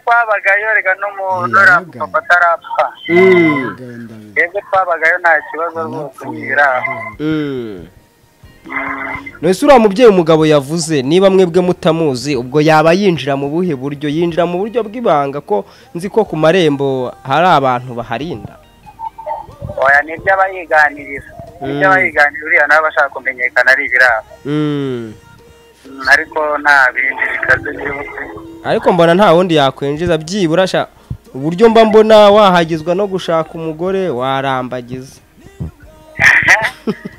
twabagayo reka n'umuntu Yega. rapfa atarapfa twebwe twabagayo nta kibazo rwose ntibiraba Nese uriya mubyeyi umugabo yavuze niba mwebwe mutamuzi ubwo yaba yinjira mu buhe buryo yinjira mu buryo bw'ibanga ko nzi ko ku marembo hari abantu baharinda oya nibyo abayiganiriza nibyo Mm. abayiganiriza uriya nawe bashaka kumenyekana ari ibiraba Mm, ariko nta bindi bikaze byihuse ariko mbona nta wundi yakwinjiza byibura sha uburyo mba mbona wahagizwa no gushaka umugore warambagiza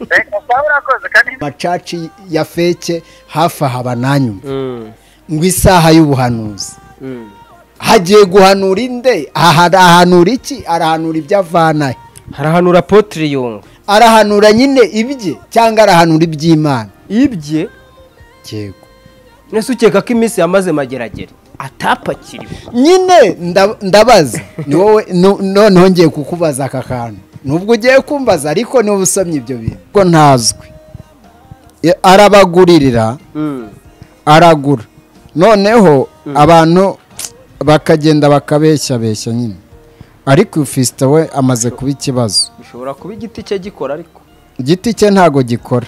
reka sawa urakoze kandi bacaci ya feke hafi aha bananyuma Mm, ngo isaha y'ubuhanuzi mm. hagiye guhanura inde aha arahanura iki arahanura ibyo avanahe harahanura potiri yunga arahanura nyine ibye cyangwa arahanura iby'imana ibye yego nese ukeka ko iminsi yamaze mageragere atapakiriwe nyine nda- ndabaza ni wowe no- noneho ngiye kukubaza aka kantu nubwo ugiye kumbaza ariko niba usomye ibyo bintu ko ntazwi E, arabaguririra Mm, aragura noneho abantu bakagenda bakabeshyabeshya nyine ariko ufisite we amaze kuba ikibazo bishobora kuba igiti cye gikora ariko igiti cye ntago gikora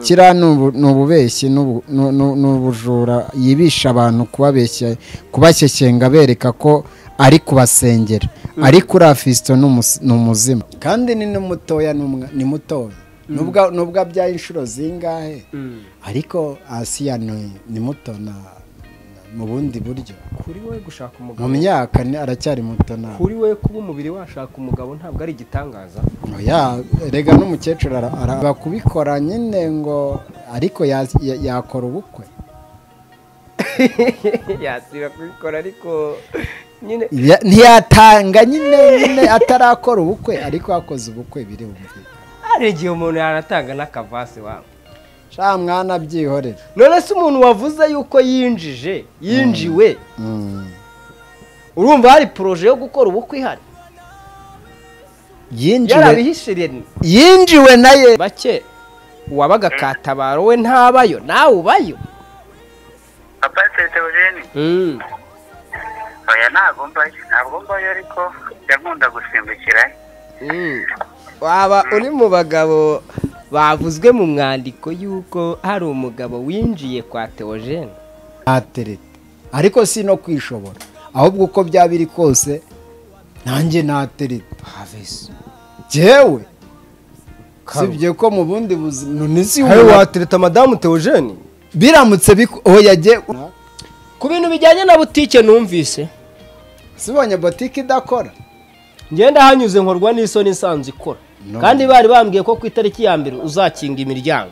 kiriya ni ubu- ni ububeshyi n'ubu- n'u- n'u- n'ubujura yibisha abantu kubabeshya kubashyekenga bereka ko ari kubasengera ariko uriya fisito ni umus- ni umuzima kandi ni n'umutoya ni umwa- ni mutoya Nubwo- nubwo abyaye inshuro zingahe ariko asiya ni ni muto na na- mu bundi buryo kuri we gushaka umugabo mu myaka ni- aracyari muto nawe kuri we kuba umubiri washaka umugabo ntabwo ari igitangaza Oya, erega n'umukecuru ara- araba kubikora nyine ngo ariko ya- ya- yakora ubukwe yasira kubikora ariko nyine Ya- ntiyatanga nyine nyine atarakora ubukwe ariko yakoze ubukwe biri bumvikane hari igihe umuntu yanatanga n'akavase wawe sha mwana byihorere none se umuntu wavuze yuko yinjije yinjiwe Mm. urumva hari poroje yo gukora ubukwe ihari yinjiwe yarabihishiriye ni yinjiwe naye bake uwabaga katabaro we ntabayo nawe ubayo papa tetewogeni oya ntabwo mbayo ntabwo mbayo ariko njya nkunda gusimbukira waba uri mu bagabo bavuzwe mu mwandiko y'uko hari umugabo winjiye kwa teogene natereta ariko si no kwishobora ahubwo uko byaba biri kose nanjye natereta pavesi jewe Karo. sibye ko mu bundi buzima none si hari wowe- watereta madamu teogene biramutse biku- oya jye ku bintu bijyanye na butike numvise sibonye botike idakora ngenda hanyuze nkorwa n'isoni nsanzwe ikora No. kandi bari bambwiye ko ku itariki ya mbere uzakinga imiryango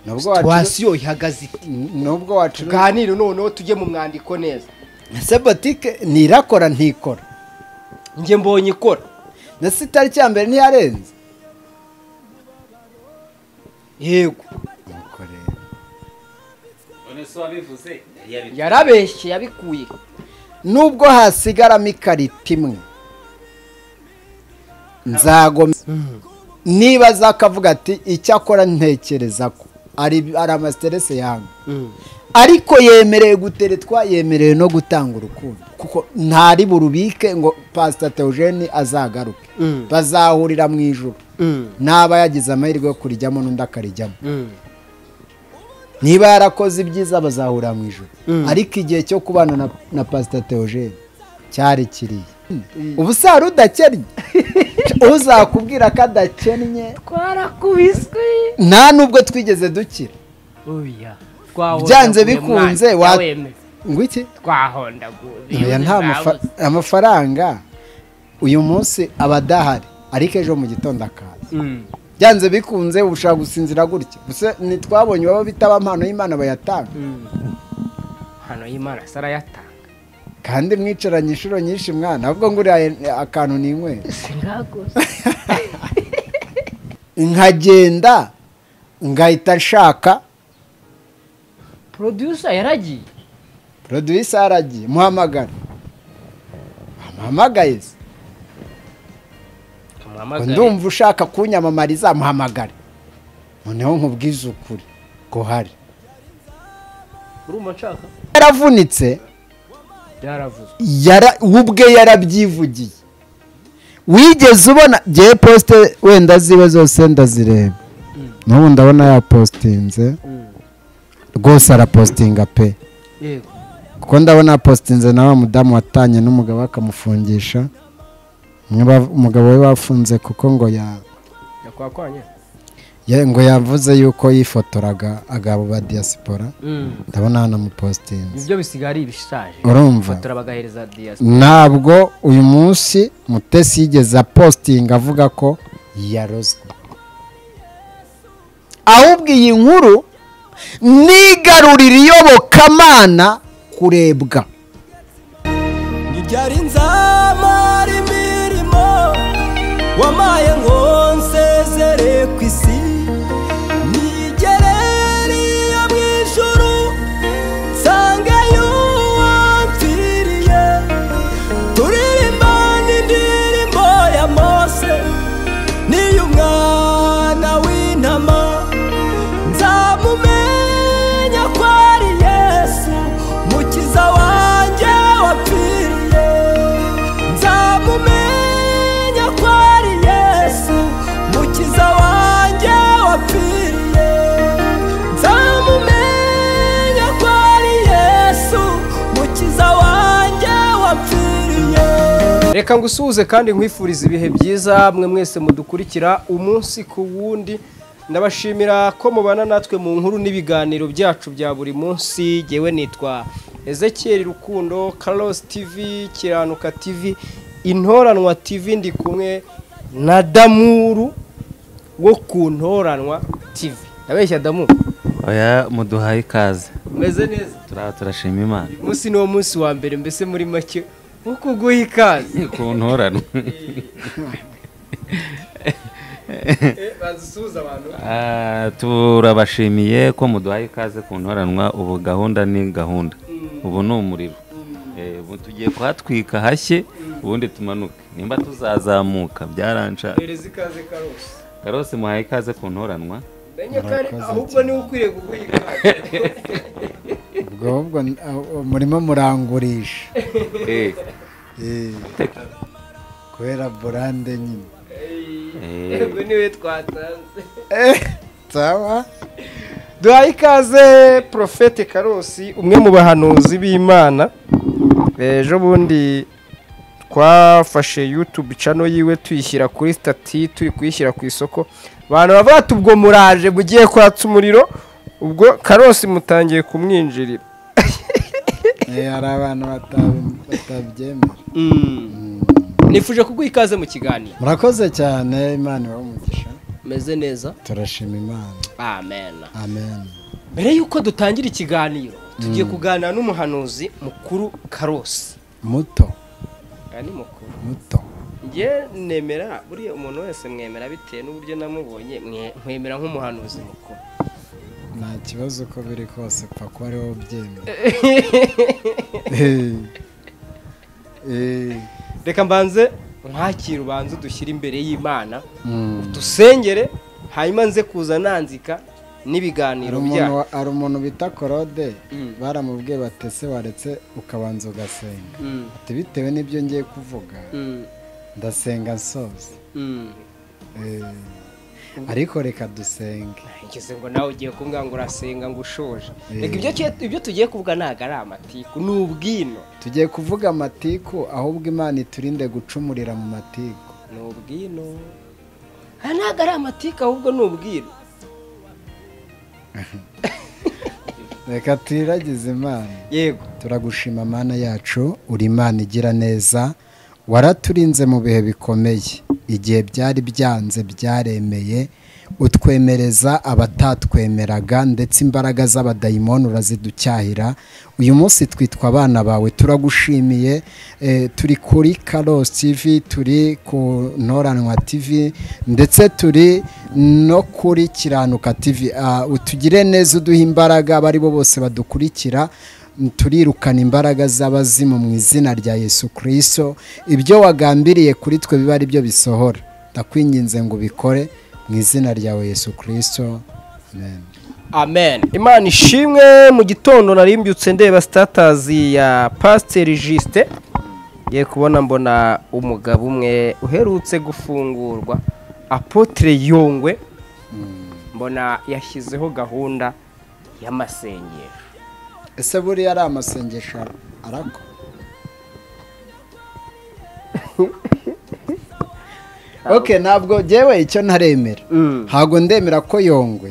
nubwo wacu situwasiyo ihagaze ite nubwo wacu tuganire noneho tujye mu mwandiko neza ese botike ntirakora ntikora njye mbonye ikora ndetse itariki ya mbere ntiyarenze yego yarabeshye yabikuye nubwo hasigaramo ikarita imwe nzagome niba aza akavuga ati icyo akora ntekereza ko ari ari amasiterese yanyu ariko yemereye guteretwa yemerewe no gutanga urukundo kuko ntari burubike ngo pasita teogene azagaruke bazahurira mu ijoro ntaba yagize amahirwe yo kurijyamo n'undi akarijyamo niba yarakoze ibyiza bazahura mu ijoro ariko igihe cyo kubana na, na pasita teogene cyari kiriya ubu sari udakennye uzakubwira ko adakennye twarakubiswe nta n'ubwo twigeze dukira byanze bikunze wa ngo iki oya nta mafa- amafaranga uyu munsi aba adahari ariko ejo mu gitondo akaza byanze bikunze uba ushaka gusinzira gutya gusa ntitwabonye baba bitaba impano y'imana bayatanga hano y'imana sara yatanga kandi mwicaranye inshuro nyinshi mwana ahubwo ngo uriya akantu ni inywera nkagenda ngahita nshaka producer yaragiye producer aragiye muhamagara amuhamagaye se ndumva ushaka kunyamamariza muhamagare noneho nkubwize ukuri ko hari urumva nshaka yaravunitse byaravuzwe yara we ubwe yarabyivugiye wigeze ubona ngewe posite wenda ziwe zose ndazireba n'ubu ndabona yapositinze rwose arapositinga pe yego kuko ndabona yapositinze na wa mudamu watanye n'umugabo we akamufungisha umwe ba- umugabo we bafunze kuko ngo ya yakwakwanye ya- ngo yavuze yuko yifotoraga agabo ba diyasipora ndabona hanamupositinze ibyo bisigaye ari ibishaje urumva batora bagahereza diyasi ntabwo uyu munsi mutesi yigeze apositinga avuga ko yarozwe ahubwo iyi nkuru nigarurira iyobokamana kurebwa ibyari nzamara imirimo wamaye ngo nsezere ku isi nigereriye mu ijuru nsangeyo uwapfiriye turirimba n'indirimbo ya mose niy'umwana w'intama nzamumenya ko ari yesu mukiza wanjye wapfiriye nzamumenya ko ari yesu mukiza wanjye wapfiriye nzamumenya ko ari yesu mukiza wanjye wapfiriye reka ngusuhuze kandi nkwifurize ibihe byiza mwe mwese mudukurikira umunsi ku wundi ndabashimira ko mubana natwe mu nkuru n'ibiganiro byacu bya buri munsi ngewe nitwa ezekiyeri rukundo karosi tivi kiranuka tivi intoranwa tivi ndi kumwe na damuru wo ku ntoranwa tivi ndabeshya damuru oya muduhaye ikaze umeze neza turaha turashima imana umunsi ni wo munsi wa mbere mbese muri make wo kuguha ikaze ku ntorano bazusuhuza abantu Ah, turabashimiye ko muduhaye ikaze ku ntoranwa ubu gahunda ni gahunda ubu ni umuriro Eh, ubu tugiye kuhatwika hashye ubundi tumanuke nimba tuzazamuka byaranca hereza ikaze karosi karose muhaye ikaze ku ntoranwa Menye ko ari- ahubwo niwe ukwiriye kuguha ikaze ubwo ahubwo n- aho- murimo murangurisha Eh, Eh, kubera burande nyine eh, yego niwe twatanze sawa duhaye ikaze porofete karosi umwe mu bahanuzi b'imana ejo bundi twafashe yutube cano yiwe tuyishyira kuri sitati turi kuyishyira ku isoko abantu bavuga ati ubwo muraje mugiye kwatsa umuriro ubwo karosi mutangiye kumwinjirira Eh, hari abantu batabi- batabyemera nifuje kuguha ikaze mu kiganiro murakoze cyane imana ibahe umugisha meze neza turashima imana amena amen mbere y'uko dutangira ikiganiro tugiye kuganira n'umuhanuzi mukuru karosi muto aya ni mukuru muto njye nemera buriya umuntu wese mwemera bitewe n'uburyo namubonye mwe- mwemera nk'umuhanuzi mukuru nta kibazo uko biri kose pfa ko ari wowe ubyemera Eh. Eh. reka mbanze mwakire ubanze udushyire imbere y'imana Mm. dusengere hanyuma nze kuza nanzika Hari n'ibiganiro umuntu byacu wa- hari umuntu bita korode Mm. baramubwiye batese waretse ukabanza ugasenga Mm, ati bitewe n'ibyo ngiye kuvuga mm, ndasenga nsoza mm. Eh. ariko reka dusenge ngeze ngo nawe ugiye kumbwira ngo urasenga ngo ushoje Eh. reka ibyo tugiye- ibyo tugiye kuvuga ntabwo ari amatiku ni ubwino tugiye kuvuga amatiku ahubwo imana iturinde gucumurira mu matiku ni ubwino aha ntabwo ari amatiku ahubwo ni ubwino reka tuyiragize imana yego turagushima mana yacu uri imana igira neza waraturinze mu bihe bikomeye igihe byari byanze byaremeye utwemereza abatatwemeraga ndetse imbaraga z'abadayimoni uraziducyahira uyu munsi twitwa abana bawe turagushimiye eh, turi kuri karosi tivi turi ku ntoranwa tivi ndetse turi no kuri kiranuka tivi Ah, utugire neza uduha imbaraga abo ari bo bose badukurikira turirukana imbaraga z'abazimu mu izina rya yesu kirisito ibyo wagambiriye kuri twe biba ari byo bisohora ndakwinginze ngo ubikore mu izina ryawe yesu kirisito amen amen imana ishimwe mu gitondo narimbyutse ndeba sitatazi ya pasiteri jisite ye kubona mbona umugabo umwe uherutse gufungurwa apotire yungwe mbona yashyizeho gahunda y'amasengesho ese buriya ari amasengesho arakwa ok ntabwo jyewe icyo ntaremera ntabwo ndemera ko yongwe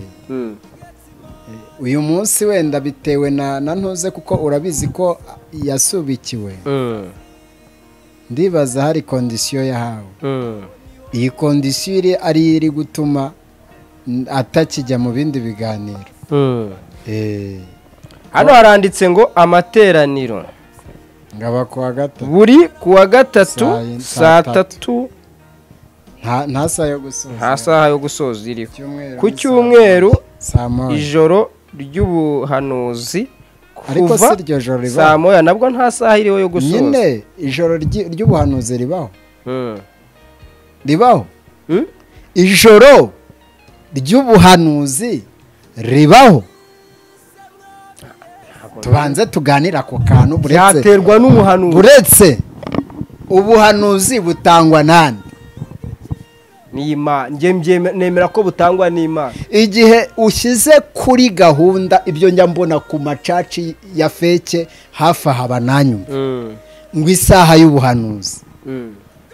uyu munsi wenda bitewe na na ntuze kuko urabizi ko yasubikiwe ndibaza hari kondisiyo yahawe iyi kondisiyo iri ariyo iri gutuma mm, atakijya mu bindi biganiro Eh, hano haranditse ngo amateraniro ngaba kuwa gatatu buri kuwa gatatu Saa- saa saa tatu nta nta saa yo nta gusoza saha yo gusoza iriho Icyumweru ku ni saa- cyumweru saa moya ijoro ry'ubuhanuzi ariko si kuva iryo joro saa ribaho moya nabwo nta saha iriho yo gusoza nyine ijoro ryi- ry'ubuhanuzi ribaho Mm. ribaho Hmm? ijoro ry'ubuhanuzi ribaho tubanze tuganira ku kantu buretse byaterwa n'umuhanuzi buretse ubuhanuzi butangwa nande n'imana njye mbyeme- nemera ko butangwa n'imana igihe ushyize kuri gahunda ibyo njya mbona ku macaci ya feke hafi aha bananyuma ngo isaha y'ubuhanuzi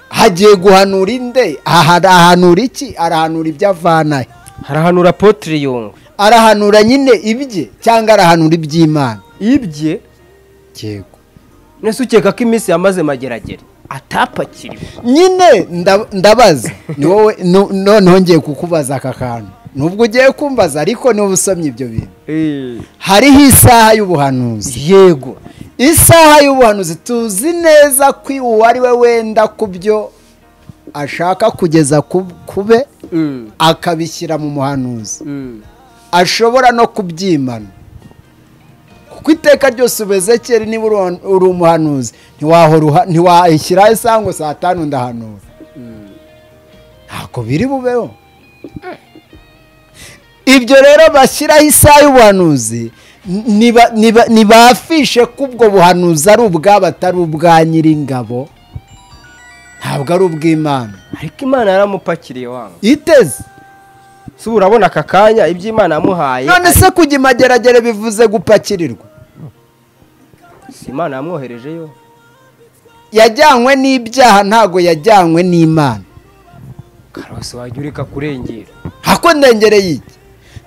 hagiye guhanura inde aha arahanura iki arahanura ibyo avanahe harahanura potiri yungwe arahanura nyine ibye cyangwa arahanura iby'imana ibye yego nese ukeka ko iminsi yamaze mageragere atapakiriwe nyine nda- ndabaza ni wowe no- noneho ngiye kukubaza aka kantu nubwo ugiye kumbaza ariko niba usomye ibyo bintu hariho isaha y'ubuhanuzi yego isaha y'ubuhanuzi tuzi neza ko uwo ari we wenda ku byo ashaka kugeza ku kube akabishyira mu muhanuzi ashobora no kubyimana kuko iteka ryose ubeze kera niba uri- uri umuhanuzi ntiwahora uha- ntiwayishyiraho isaha ngo saa tanu ndahanura ntabwo biri bubeho ibyo rero bashyiraho isaha y'ubuhanuzi niba- niba- nibafishe ko ubwo buhanuzi ari ubwabo atari ubwa nyir'ingabo ntabwo ari ubw'imana ariko imana yaramupakiriye wanga iteze si ubu urabona aka kanya ibyo imana yamuhaye none se kujya imageragere bivuze gupakirirwa si imana yamwoherejeyo yajyanywe n'ibyaha ntabwo yajyanywe n'imana karose wajya ureka kurengera hako ndengereye iki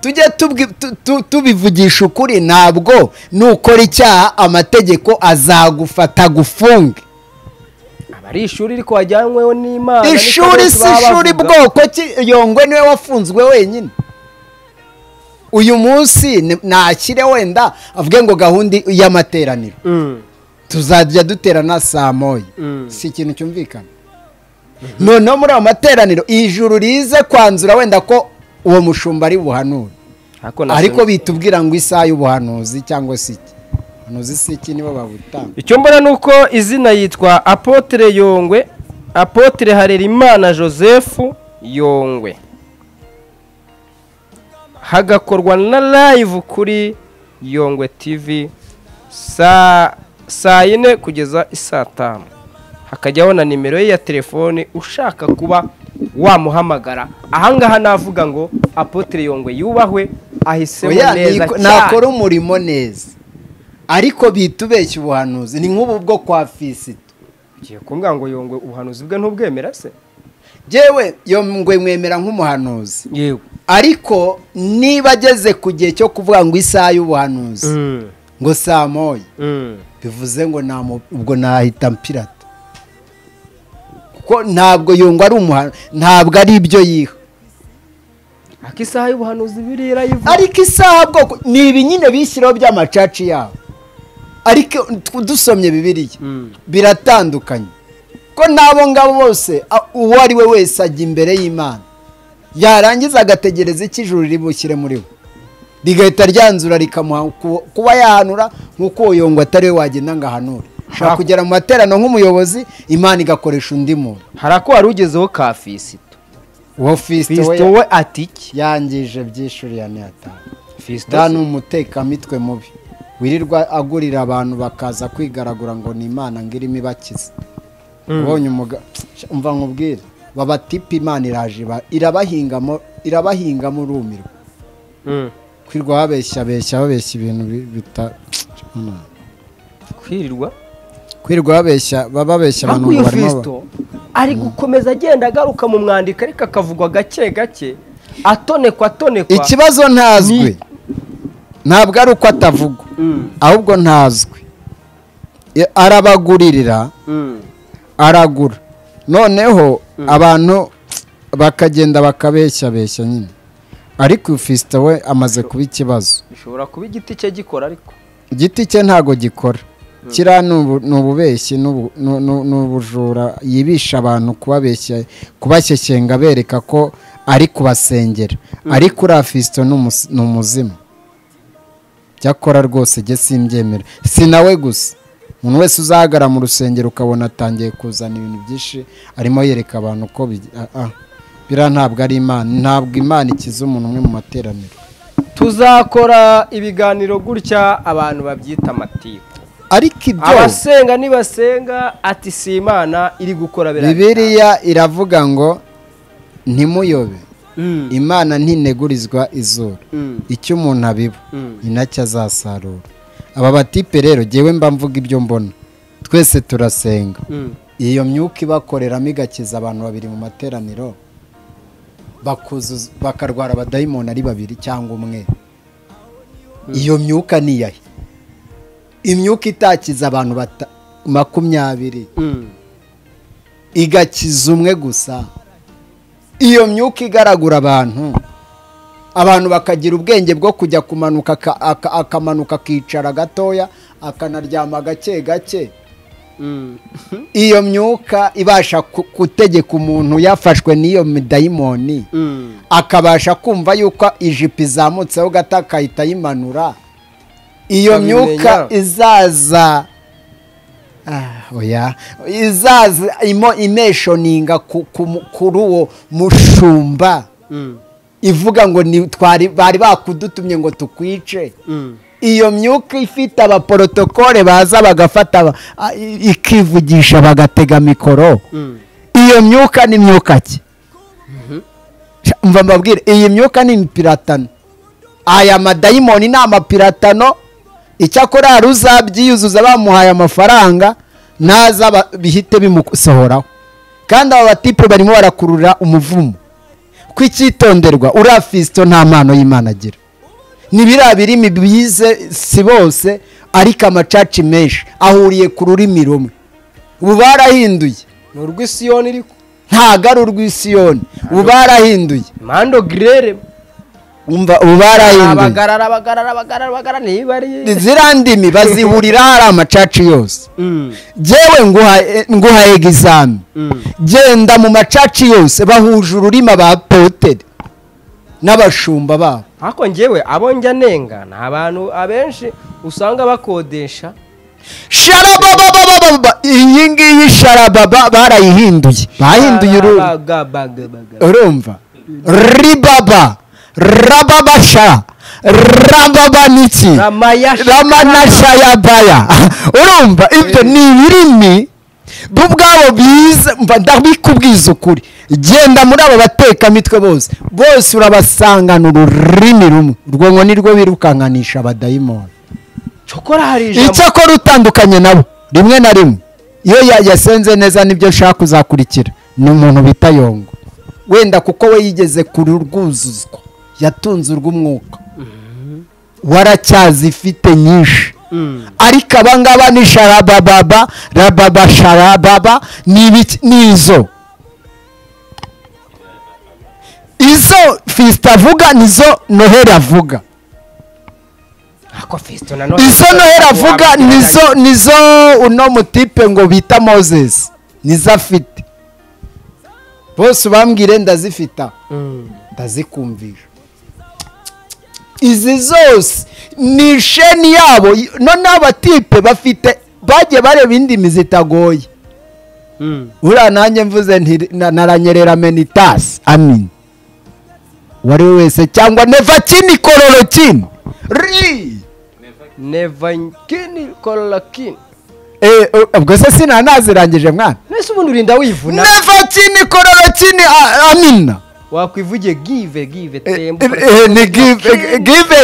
tujye tubwi- tu- tu- tubivugisha ukuri ntabwo nukora icyaha amategeko azagufata gufunge aba ari ishuri ariko wajyanyweho n'imana ni ishuri karose si baba ishuri bavuga. bwoko ki yongwe niwe wafunzwe wenyine uyu munsi ni- ntakire wenda avuge ngo gahunda y'amateraniro Mm. tuzajya duterana saa moya Mm. si ikintu cyumvikana noneho muri ayo materaniro ijuru rize kwanzura wenda ko uwo mushumba ari buhanure na ariko sena- bitubwira ngo isaha y'ubuhanuzi cyangwa se iki ubuhanuzi si iki nibo babutanga icyo mbona ni uko izina yitwa apotire yongwe apotire harerimana joseph yongwe hagakorwa na live kuri yongwe tv saa saa yine kugeza isaa tanu hakajyaho na nimero ye ya telefone ushaka kuba wamuhamagara ahangaha navuga ngo apotire yongwe yubahwe ahisemo Oya, neza niko- cyane nakora umurimo neza ariko bitubeshya ubuhanuzi ni nk'ubu bwo kwa fisito ugiye kumbwira ngo yongwe ubuhanuzi bwe ntubwemera se yewe yongwe mwemera nk'umuhanuzi yego ariko niba ageze ku gihe cyo kuvuga ngo isaha y'ubuhanuzi ngo saa moya bivuze ngo namu- ubwo nahita mpirata kuko ntabwo yungwa ari umuhano ntabwo ari ibyo yiha ariko isaha y'ubuhanuzi biriya irayivuga ariko isaha bwoko ni ibi nyine bishyiraho by'amacaci yabo ariko tw- dusomye bibiliya biratandukanye ko n'abo ngabo bose a- uwo ari we wese ajya imbere y'imana yarangiza agategereza icyo ijuru ribushyire muri we rigahita ryanzura rikamuha ku- kuba yahanura nk'uko uwo yongwa atari we wagenda ngo ahanure ushobora Aha. kugera mu materaniro nk'umuyobozi imana igakoresha undi muntu hari ako wari ugezeho ka fisito uwo fisito fisito we we ati iki yangije byishuriye ane atanu nta fisitasi n'umutekamitwe mubi wirirwa agurira abantu bakaza kwigaragura ngo ni imana ngo irimo ibakiza ubonye umuga umva nkubwire babatipa imana iraje iba- irabahingamo irabahingamo urumirwa kwirwa babeshya beshya babeshya ibintu bi- bita Imana. kwirirwa kwirwa babeshya babeshya abantu ariko ngo uyu barimo ba- fisito ari gukomeza agenda agaruka mu mwandiko ariko akavugwa gake gake atonekwa atonekwa ikibazo ntazwi ntabwo ari uko atavugwa Mm, ahubwo ntazwi I- arabaguririra mm, aragura noneho abantu bakagenda bakabeshyabeshya nyine ariko uyu fisita we amaze kuba ikibazo bishobora kuba igiti cye gikora ariko igiti cye ntabwo gikora kiriya ni ubu- ni ububeshyi ni ubu- ni- ni- ni ubujura yibisha abantu kubabeshya kubashyekenga bereka ko ari kubasengera ariko uriya fisito ni umus- ni umuzimu cyakora rwose jye simbyemera si nawe gusa umuntu wese uzahagara mu rusengero ukabona atangiye kuzana ibintu byinshi arimo yereka abantu ko bigi- ah, ah. biriya ntabwo ari imana ntabwo imana ikiza umuntu umwe mu materaniro tuzakora ibiganiro gutya abantu babyita amatiku ariko ibyo abasenga nibasenga ati si imana iri gukora biriya bibiriya iravuga ngo ntimuyobe Mm, imana ntinegurizwa izuru mm, icyo umuntu abiba mm. ni nacyo azasarura aba batipe rero ngewe mba mvuga ibyo mbona twese turasenga Mm. iyo myuka ibakoreramo igakiza abantu babiri mu materaniro bakuzuza- bakarwara abadayimoni ari babiri cyangwa umwe iyo myuka niyahe imyuka itakiza abantu bata- makumyabiri Mm. igakiza umwe gusa iyo myuka igaragura abantu abantu bakagira ubwenge bwo kujya kumanuka aka- aka- akamanuka akicara gatoya akanaryama gake gake Mm. iyo myuka ibasha ku- gutegeka umuntu yafashwe n'iyo midayimoni Mm. akabasha kumva yuko ijipo izamutseho gato akahita ayimanura iyo Akabimenya. myuka izaza Ah, oya izaza imo imeshoninga ku- ku mu- kuri uwo mushumba Mm. ivuga ngo ni twari bari bakudutumye ngo tukwice Mm. iyo myuka ifite abaporotokole baza bagafata aba- a- i- ikivugisha bagatega mikoro Mm. iyo myuka ni myuka ki Sha- mva mbabwire iyi myuka ni imipiratano aya madayimoni ni amapiratano icyakora hari uzabyiyuzuza bamuhaye amafaranga naza ba- bihite bimusohoraho kandi aba batipe barimo barakurura umuvumo kw'icyitonderwa uriya fisito nta mpano y'imana agira ni biriya birimi bize si bose ariko amacaci menshi ahuriye ku rurimi rumwe ubu barahinduye ni urw'isiyoni iri ku- ntago ari urw'isiyoni ubu barahinduye mando girere umva ubu barahinduye abagarara abagarara abagarara abagarara niba ari ziriya ndimi bazihurira hari amacaci yose Mm, jyewe nguha e- nguha egizami mm, genda mu macaci yose bahuje ururimi abapotere n'abashumba babo ariko njyewe abo njya nenga ni abantu abenshi usanga bakodesha sharabababababa iyi ngiyi sharababa barayihinduye bahinduye ururimi Barabagabaga. urumva ribaba rababasha rababa niki Ramaya- ramanashayabaya urumva ibyo ni ibirimi bo ubwabo bize mva ndabikubwiza ukuri genda muri abo batekamitwe bose bose urabasangana ururimi rumwe urwo ngo nirwo birukankanisha abadayimoni Cyokora hari ijambo icyakora utandukanye nabo rimwe na rimwe iyo ya- yasenze neza nibyo nshaka kuzakurikira ni umuntu bita yongo wenda kuko we yigeze kurwuzuzwa yatunze urw'umwuka waracyazifite nyinshi Mm, ariko abangaba ni sharabababa rababa sharababa ni ibiki- ni izo izo fisita avuga nizo noheli avuga ariko Fiston nanone- izo noheli avuga nizo nizo uno mutipe ngo bita moses nizo afite bose ubambwire ndazifita Mm, ndazikumvisha izi zose ni sheni yabo noneho abatipe bafite bagiye bareba indimi zitagoye mm, uriya nanjye mvuze nti na- naranyerera menitasi amin uwo ari we wese cyangwa nevakinikororekini ri nevankini korakini Eh, eh, ubwo se sinanazirangije mwana mbese ubundi urinda wivuna neva kini korora kini a- anina wakwivuge give give tembo Eh, ni give give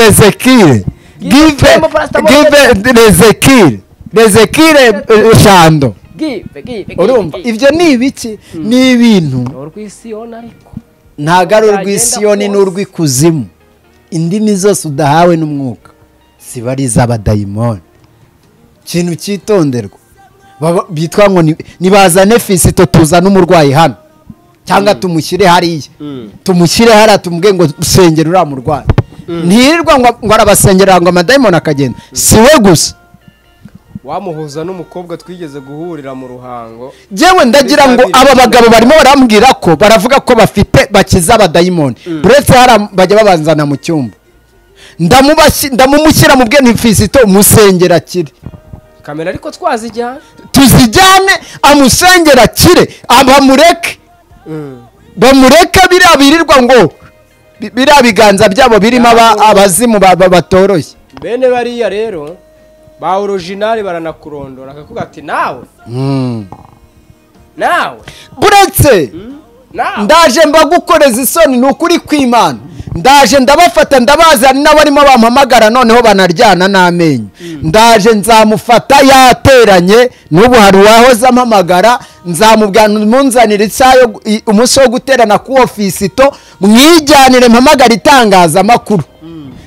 rezekire give give rezekire rezekire shando give give urumva ibyo ni ibiki ni ibintu urwisiyona ariko ntabwo ari Byagenda urw'isiyoni kose. n'urw'ikuzimu indimi zose udahawe n'umwuka ziba ari iz'abadayimoni ikintu cyitonderwa Baba- bitwa ngo ni- nibazane fisito tuzane umurwayi hano cyangwa tumushyire hariya tumushyire hariya tumubwe ngo usengere uriya murwayi ntirirwa ngo ngo arabasengera ngo amadayimoni akagenda si we gusa wamuhuza n'umukobwa twigeze guhurira mu ruhango yewe ndagira ngo aba bagabo barimo barambwira ko baravuga ko bafite bakiza abadayimoni uretse hari bajya babanzana mu cyumba Ndamubashyi- ndamumushyira mu bwenge fisito umusengera akire kamera ariko twazijyana tuzijyane amusengera akire abamureke bamureke biriya birirwa ngo bi- biriya biganza byabo birimo aba- abazimu ba- ba- batoroshye bene bariya rero ba orojinari baranakurondora akakuga ati nawe Mm. nawe uretse nawe ndaje mbagukoreza isoni ni ukuri kw'imana ndaje ndabafata ndabazi hari n'abarimo bampamagara noneho banaryana n'amenyo ndaje nzamufata yateranye n'ubu hari uwahoze ampamagara nzamubwira munzanire isaha yo gu- i- umunsi wo guterana ku ofisito mwijyanire mpamagara itangazamakuru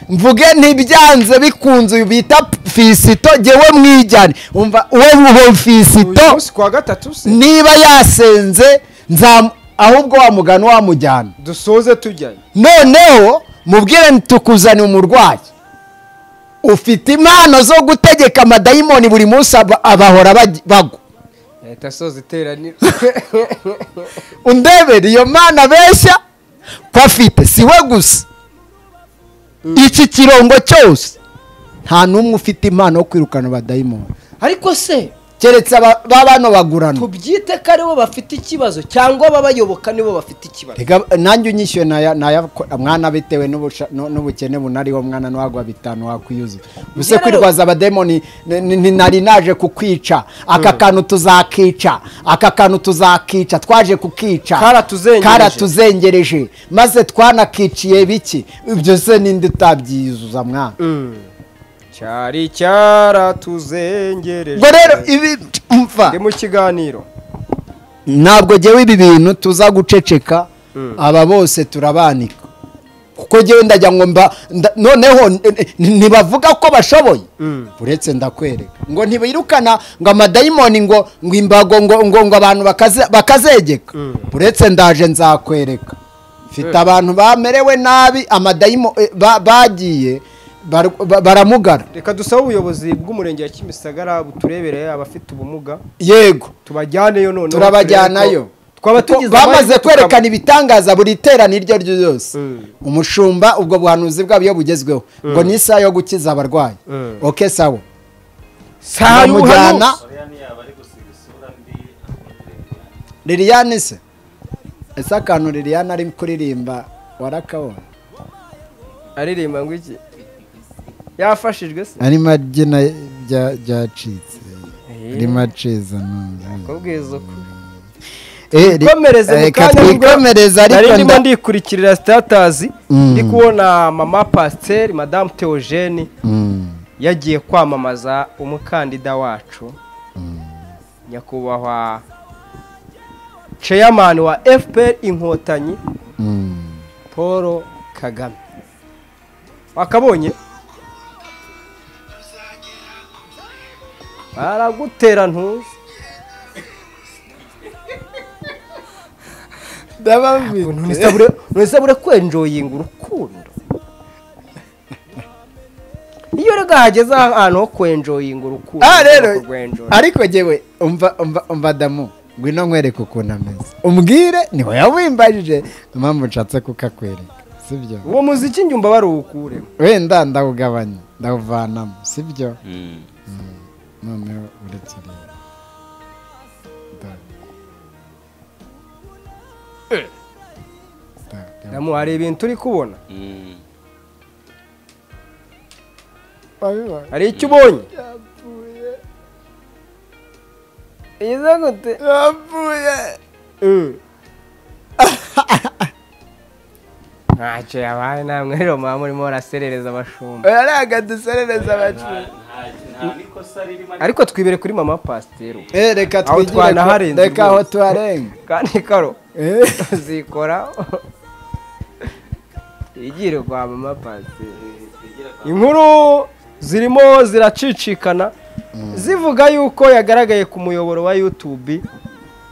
mvuge ntibyanze bikunze uyu bita fisito jyewe mwijyane umva uwo uwo uyu fisito munsi ku wa gatatu se niba yasenze nzam- ahubwo wamugana wamujyana dusoze tujyayo noneho mubwire nti tukuzanira umurwayi ufite impano zo gutegeka amadayimoni buri munsi aba- abahora baj- bagwa leta soza iteraniro undebere iyo mana beshya ko afite si we gusa iki kirongo cyose nta n'umwe ufite impano yo kwirukana abadayimoni ariko se keretse aba ba bano bagurana tubyite ko aribo bafite ikibazo cyangwa ababayoboka nibo bafite ikibazo Rega, nanjye unyishyuye naya naya mwana bitewe n'ubusha- nu- n'ubukene bunariho mwana ntiwagwa bitanu wakwiyuza ubuse Rero- kwirwaza abademoni ni- ni- ni- nari naje kukwica aka kantu tuzakica aka kantu tuzakica twaje kukica Karatuzengereje. karatuzengereje maze twanakiciye biki ibyo se ninde utabyiyuzuza mwana cyari cyaratuzengereje ubwo rero ibi mva ndi mu kiganiro ntabwo jyewe ibi bintu tuza guceceka aba bose turabanika kuko jyewe ndajya ngo mba nda- noneho n- n- ntibavuga ko bashoboye uretse ndakwereka ngo ntibirukana ngo amadayimoni ngo ngo imbago ngo ngo ngo abantu bakaze- bakazegeka uretse ndaje nzakwereka mfite abantu bamerewe nabi amadayimo eh, ba- bagiye bar- ba- baramugara reka dusabe ubuyobozi bw'umurenge wa kimisagara buturebere abafite ubumuga yego tubajyaneyo noneho turabajyanayo twaba Kuko tugize bamaze amahirwe kwerekana ibitangaza buri terana iryo ari ryo ryose Mm. umushumba ubwo buhanuzi bwabo iyo bugezweho ngo ni isaha yo gukiza abarwayi Mm. oke sawa Saha Bamujyana- y'ubuhanuzi. liliane se ese akantu liliane ari kuririmba warakabona aririmba ngo iki yafashijwe se arimo abyina byacitse arimo aciza kubwiza uko Twikomereze mu reka kanya nibwo twikomereze nari ariko ndimo nda- ndikurikirira sitatazi Mm. ndi kubona mama pasiteri madamu teogene Mm. yagiye kwamamaza umukandida wacu nyakubahwa ceyamani wa fpr inkotanyi Mm. paul kagame wakabonye baragutera ntuzi ndababwira ntisabure kwenjoyinga urukundo iyo rega hageze ahantu ho kwenjoyinga urukundo Ah, rero, ushobora kurwenjoyinga. ariko jyewe umva umva umva damu ngwino nkwereke ukuntu ameze umbwire niho yawimbajije impamvu nshatse kukakwereka sibyo uwo muziki njyumva baruwukure wenda ndawugabanya ndawuvanamo sibyo Mm. noneho uretse rero Da- Da- Da- hari ibintu uri kubona Mm. wabibona hari icyo ubonye yapfuye iza gute yapfuye ntacyo yabaye namwe rero muba murimo baraserereza abashumba oya ntabwo duserereza abacuruzi ariko twibere kuri mama pasiteri Eh, reka Aho twigire twanaharenze ko- reka aho rwose. tuharenga kandi karo Eh. zikora igire kwa mama pasiteri inkuru zirimo ziracicikana zivuga yuko yagaragaye ku muyoboro wa yutubi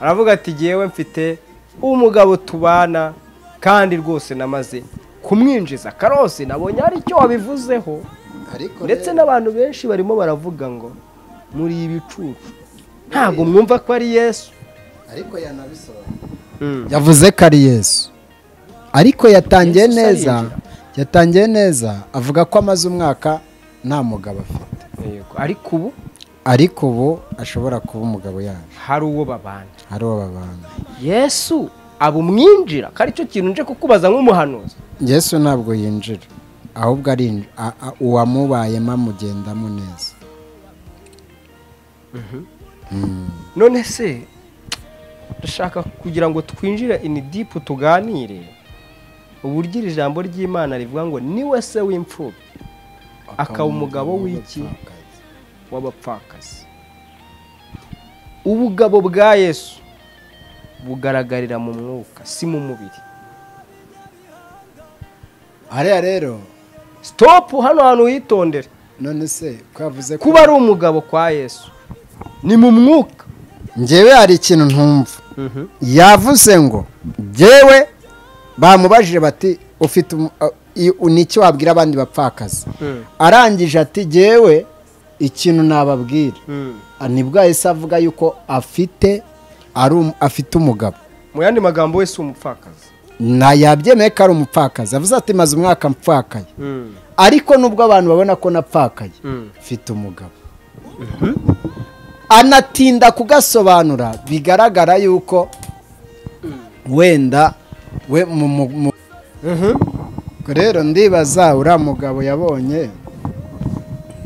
aravuga ati yewe mfite umugabo tubana kandi rwose namaze kumwinjiza karose nabonye hari icyo wabivuzeho ariko ndetse n'abantu benshi barimo baravuga ngo muri ibicucu ntabwo mwumva ko ari yesu ariko yanabisobanura yavuze ko ari yesu ariko yatangiye Yesu neza arinjira. yatangiye neza avuga ko amaze umwaka nta mugabo afite Yego, ariko ubu ariko ubu ashobora kuba umugabo yaje hari uwo babana ari uwo babana yesu aba umwinjira ko aricyo kintu nje kukubaza nk'umuhanuzi yesu ntabwo yinjira ahubwo ari a- a- uwamubayemo amugendamo neza none se ndashaka kugira ngo twinjire ini dipu tuganire uburyo iri jambo ry'imana rivuga ngo ni we se w'imfubyi akaba umugabo w'iki w'abapfakazi ubugabo bwa yesu bugaragarira mu mwuka si mu mubiri hariya rero sitopu hano hantu witondere none se ko yavuze ko kuba ari umugabo kwa yesu ni mu mwuka ngewe hari ikintu ntumva yavuze ngo ngewe bamubajije bati ufite umu- a- i- u- ni iki wabwira abandi bapfakazi arangije ati ngewe ikintu nababwira Ah, nibwo yahise avuga yuko afite ari um- afite umugabo mu yandi magambo wese umupfakazi na yabyemeye ko ari umupfakazi avuze ati maze umwaka mpfakaye ariko nubwo abantu babona ko napfakaye mfite umugabo anatinda kugasobanura bigaragara yuko wenda we mu mu- mu- Ubwo rero ndibaza uriya mugabo yabonye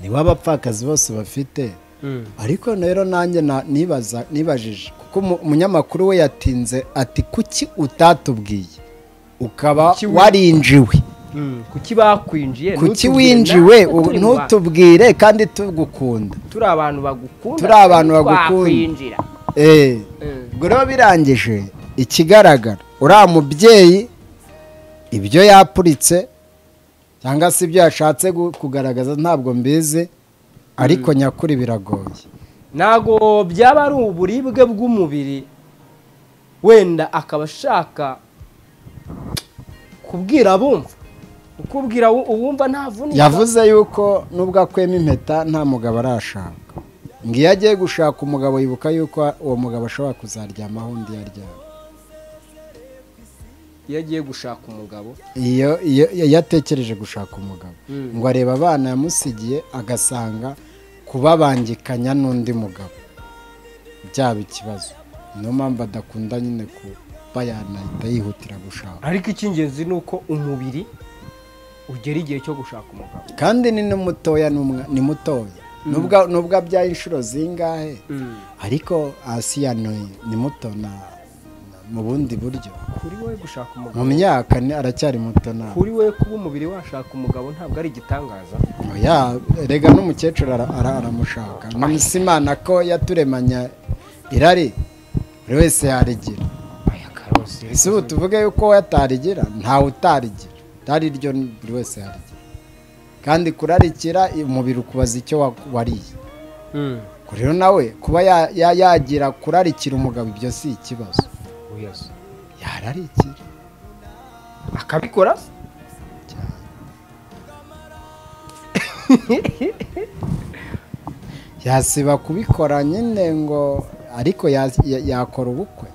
niwe abapfakazi bose bafite ariko rero nanjye na- nibaza nibajije kuko umu- umunyamakuru we yatinze ati kuki utatubwiye ukaba Kuki wi- warinjiwe kuki bakwinjiye kuki ntutubwire winjiwe natwe ubu turi mu bantu. ntutubwire kandi tugukunda turi abantu bagukunda turi abantu twari bagukunda. twakwinjira Eh, ubwo rero birangije ikigaragara uriya mubyeyi ibyo yapuritse cyangwa se ibyo yashatse gu- kugaragaza ntabwo mbizi ariko nyakuri biragoye ntabwo byaba ari uburibwe bw'umubiri wenda akaba ashaka kubwira abumva ukubwira u- uwumva ntavunika yavuze yuko nubwo akwema impeta nta mugabo arashaka ngo iyo agiye gushaka umugabo yibuka yuko uwo mugabo ashobora kuzaryamaho undi yaryama iyo agiye gushaka umugabo iyo iyo iyo atekereje gushaka umugabo ngo arebe abana yamusigiye agasanga kubabangikanya n'undi mugabo byaba ikibazo niyo mpamvu adakunda nyine kuba yanahita yihutira gushaka ariko icy'ingenzi ni uko umubiri ugera igihe cyo gushaka umugabo kandi ni n'umutoya n'umwa- ni mutoya nubwo nubwo abyaye inshuro zingahe ariko asiya ni ni muto na na- mu bundi buryo kuri wowe gushaka umugabo mu myaka ni aracyari muto na kuri wowe kuba umubiri washaka umugabo ntabwo ari igitangaza Oya, erega n'umukecuru ara- ara- aramushaka nonese imana ko yaturemanya irari buri wese yarigira aya karose ese ubu tuvuge yuko wowe atarigira ntawe utarigira itari ryo ni- buri wese yarigira kandi kurarikira umubiri ukubaza icyo wa- wariye Ubwo rero nawe kuba ya- ya- yagira kurarikira umugabo ibyo si ikibazo uyaza yararikira akabikora yasiba kubikora nyine ngo ariko ya- ya- yakora ubukwe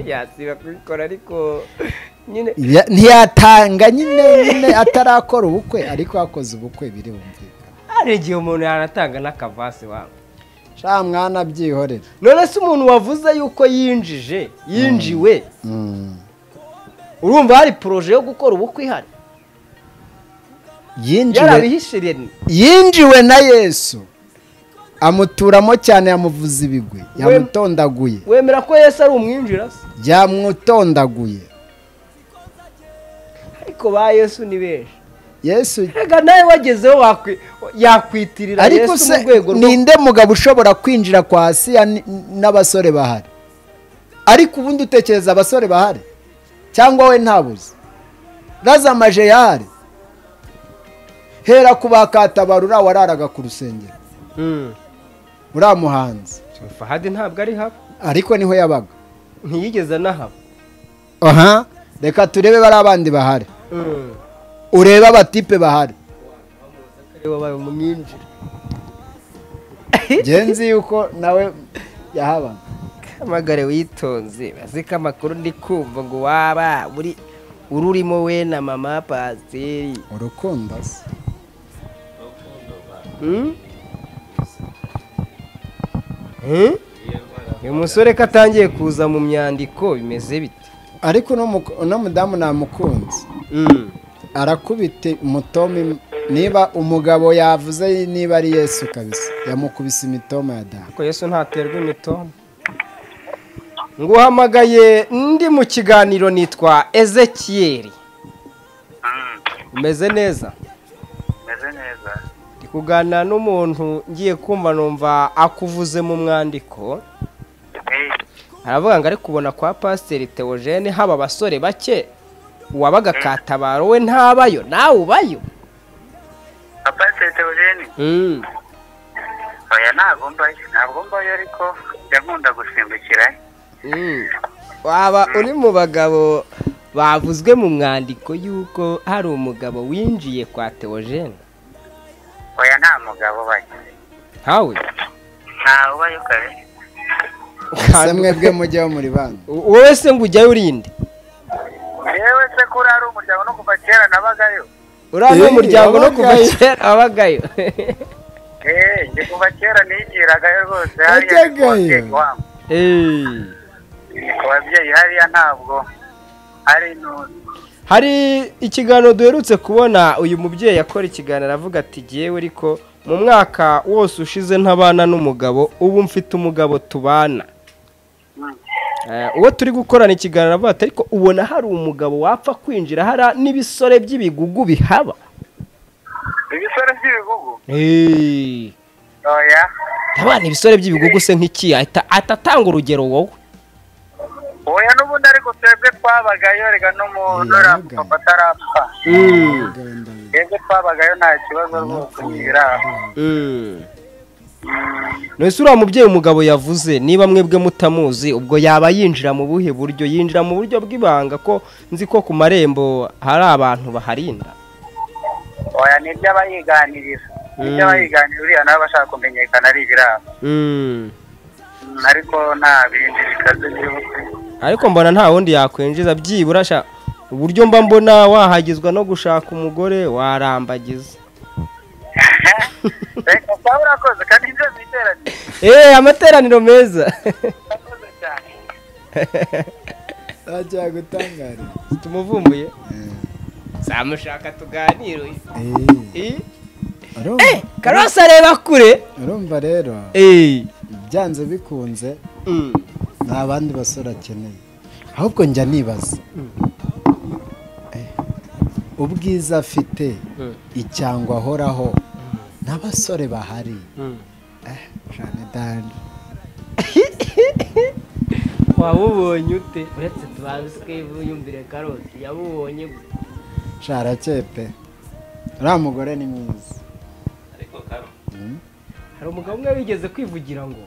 yasiba kubikora ariko nyine Ya- ntiyatanga nyine nyine atarakora ubukwe ariko yakoze ubukwe biri bumvikane hari igihe umuntu yanatanga n'akavase wawe sha mwana byihorere none se umuntu wavuze yuko yinjije yinjiwe urumva hari poroje yo gukora ubukwe ihari yinjiwe yarabihishiriye yinjiwe na yesu amuturamo cyane yamuvuza ibigwi yamutondaguye wemera ko yesu ari umwinjira se yamutondaguye ariko ba yesu ni benshi yesu reka nawe wagezeho wakwi- yakwitirira ariko yesu se mu rwego rwo ninde mugabo ushobora kwinjira kwa asiya ni- n'abasore bahari ariko ubundi utekereza abasore bahari cyangwa we ntabuze razamaje yahari hera ku bakatabarura wararaga ku rusengero Mm. uriya muhanzi fahadi ntabwo ari haba ariko niho yabaga ntiyigeze anahaba aha reka turebe bari abandi bahari urebe abatipe bahari Ari wabaye umwinjira genzi yuko nawe yahabaga hamagare witonze bazi ko amakuru ndi kumva ngo waba uri ururimo we na mama pasiteri urukundo se uyu musore ko atangiye kuza mu myandiko bimeze bite ariko uno muko- uno mudamu namukunze arakubita umutoma niba umugabo yavuze niba ari yesu kabisa yamukubise imitoma ya damu ariko yesu ntaterwa imitoma nguhamagaye ndi mu kiganiro nitwa ezekiyeri umeze neza umeze neza ndi kuganira n'umuntu ngiye kumva numva akuvuze mu mwandiko Eh, aravuga ngo ari kubona kwa pasiteri teogene haba abasore bake uwabaga katabaro we ntabayo nawe ubayo papa teogeni oya ntabwo mbayo ntabwo mbayo ariko yankunda gusimbukira Mm. waba uri mu bagabo bavuzwe mu mwandiko y'uko hari umugabo winjiye kwa teogene oya nta mugabo ubaye ntawe ntawe ubaye kare ese mwebwe mujyeho muri bandi wowe se ngo ujyayo urinde yewe se ko uri umuryango no kuva kera nabagayo uriya ni Eh, umuryango no kuva wabagayo. kera wabagayo eee njye kuva kera nigiragayo rwose hariya ni ku Wajyagayo? babyeyi wangu Eh. Ni ku babyeyi hariya ntabwo ari intuntu hari ikiganiro duherutse kubona uyu mubyeyi akora ikiganiro aravuga ati jyewe ariko mu mwaka wose ushize ntabana n'umugabo ubu mfite umugabo tubana Eh, uwo turi gukorana ikiganiro aravuga ati ariko ubona hari umugabo wapfa kwinjira hari n'ibisore by'ibigugu bihaba ibisore by'ibigugu Eh, oya ntabana ibisore by'ibigugu se nk'iki ahita ahita atanga urugero wowe oya n'ubundi ariko twebwe twabagayo reka n'umuntu uriya mupapa atarapfa twebwe twabagayo nta kibazo rwose ntigiraho none uriya mubyeyi umugabo yavuze niba mwebwe mutamuzi ubwo yaba yinjira mu buhe buryo yinjira mu buryo bw'ibanga ko nzi ko ku marembo hari abantu baharinda oya ni ibyo abayiganiriza ni ibyo abayiganiriza uriya nawe bashaka kumenyekana ari ibirabo Mm, ariko nta bindi bikaze biri ariko mbona nta wundi yakwinjiza byibura sha uburyo mba mbona wahagizwa no gushaka umugore warambagiza reka sawa urakoze kandi ibyo biteranye eee amateraniro meza urakoze cyane ntacyagutangarira tumuvumbuye samushaka tuganire Eh, urumva karose areba kure urumva rero eee byanze bikunze nta bandi basore akeneye ahubwo njya nibaza Eh, ubwiza afite icyangwa ahoraho n'abasore bahari Eh, jane dani waba ubonye ute uretse tubanze usigaye yumvire karoti yabubonye gute sharakeye pe uriya mugore ni mwiza hari umugabo umwe wigeze kwivugira ngo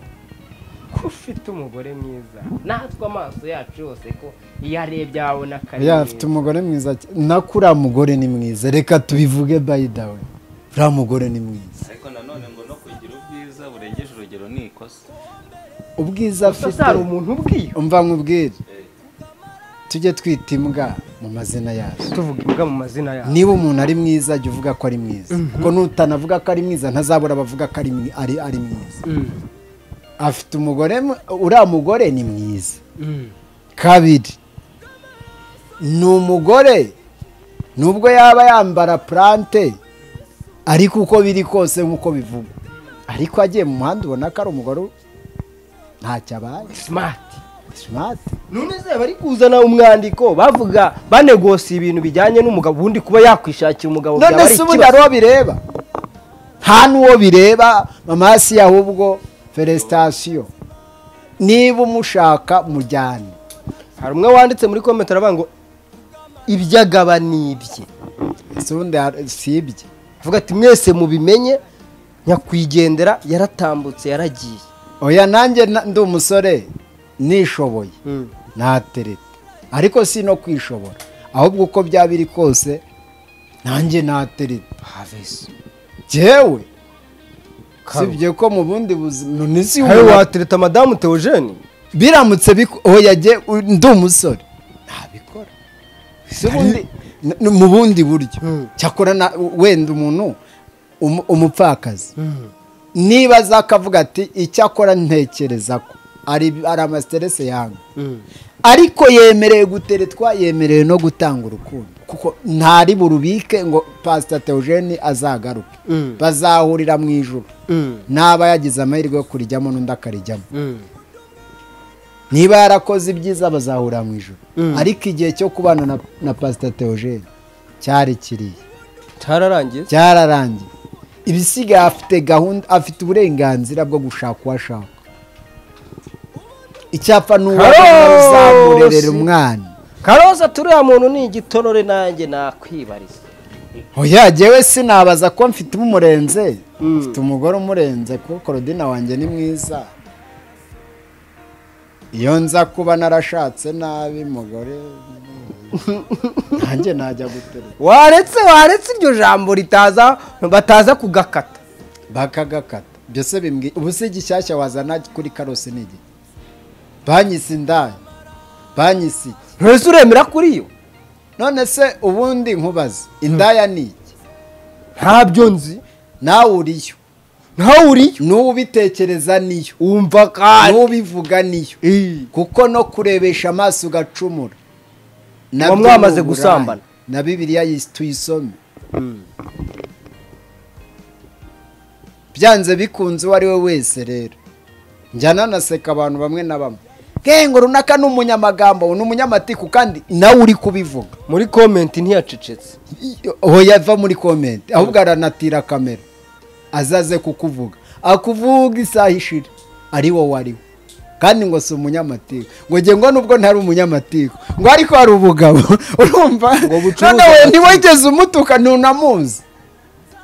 ko ufite umugore mwiza natwe amaso yacu yose ko iyo arebye abona ko ari oya mwiza. afite umugore mwiza cy- nako uriya mugore ni mwiza reka tubivuge bayidawe uriya mugore ni mwiza ariko nanone ngo no kugira ubwiza burengeje urugero ni ikosa ubwiza gusa afite se hari umuntu ubwiye umva nkubwire tujye twita imbwa mu mazina yazo tuvuga imbwa mu mazina yawe niba umuntu ari mwiza jya uvuga ko ari mwiza kuko n'utanavuga ko ari mwiza ntazabura abavuga ko ari mwi- ari ari mwiza afite umugore mu- uriya mugore ni mwiza kabiri ni umugore nubwo yaba yambara purante ariko uko biri kose nk'uko bivugwa ariko agiye mu muhanda ubona ko ari umugore ntacyo abaye simati simati none se bari kuzana umwandiko bavuga banegosiye ibintu bijyanye n'umugabo ubundi kuba yakwishakira umugabo byaba none ari se ubundi hari uwo bireba nta n'uwo bireba mamasi ahubwo felesitasiyo niba umushaka mujyane hari umwe wanditse muri komenti aravuga ngo ibyo agaba ni ibye ese ubundi hari- si ibye avuga ati mwese mubimenye nyakwigendera yaratambutse yaragiye oya nanjye na- ndi umusore nishoboye natereta ariko si no kwishobora ahubwo uko byaba biri kose nanjye natereta havesi jyewe sibye ko mu bundi buzima none si hari ubu- watereta madamu teogene biramutse biko- oya jye u- ndi umusore ntabikora Si ubundi- n- n- mu bundi buryo cyakora na- wenda umuntu umu- umupfakazi niba aza akavuga ati icyakora ntekereza ko hari hari amasiterese yanyu ariko yemereye guteretwa yemerewe no gutanga urukundo kuko ntari burubike ngo pasita teogene azagaruke bazahurira mu ijoro naba yagize amahirwe yo kurijyamo n'undi akarijyamo niba yarakoze ibyiza bazahura mu ijoro ariko igihe cyo kubana na, na pasita teogene cyari kiriya cyararangiye cyararangiye ibisigaye afite gahunda afite uburenganzira bwo gushaka uwo ashaka icyapa ni uwo Karosi! uzamurerera umwana karoza turiya muntu ni igitonore nanjye nakwibariza oya jyewe sinabaza ko mfite umurenze mfite umugore umurenze kuko korodina wanjye ni mwiza iyo nza kuba narashatse nabi umugore nanjye najya guterura waretse waretse iryo jambo ritaza bataza kugakata bakagakata byose bimbwi ubu se gishyashya wazana kuri karosi ni igihe banyise indaya banyise iki ntese uremera kuri yo none se ubundi nkubaze indaya ni iki ntabyo nzi nawe uriyo ntawe uriyo n'ubitekereza niyo wumva kandi n'ubivuga niyo kuko no kurebesha amaso ugacumura Muba nabyo mwamaze ni uburaya. gusambana. na bibiliya yis- tuyisome byanze bikunze uwo ari we wese rero njya nanaseka abantu bamwe na bamwe ngengo runaka ni umunyamagambo ni umunyamatiku kandi nawe uri kubivuga muri komenti ntiyacecetse aho yava muri komenti ahubwo aranatira kamera azaze kukuvuga akuvuga isaha ishira ari wowe ari we kandi ngo si umunyamatiku ngo nge ngo nubwo ntari umunyamatiku ngo ariko hari ubugabo urumva bucuruza none we amatiku. ntiwigeze umutuka ntunamuzi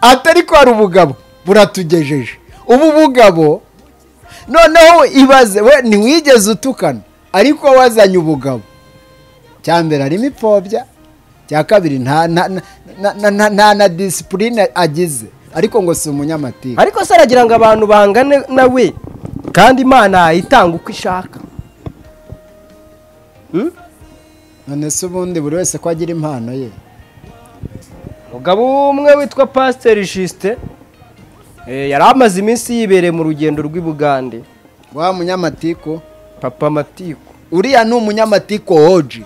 atari ko hari ubugabo buratugejeje ubu bugabo noneho ibaze we ntiwigeze utukana ariko wazanye ubugabo cya mbere harimo ipfobya cya kabiri nta na- na- na- na- na- nta na disipurine agize ariko ngo si umunyamatiku ariko se aragira ngo abantu bangane nawe kandi imana yayitanga uko ishaka none se ubundi buri wese ko agira impano ye umugabo umwe witwa pasiteri jisite yari amaze iminsi yibereye mu rugendo rw'i bugande wa munyamatiku papa matiku uriya ni umunyamatiku oji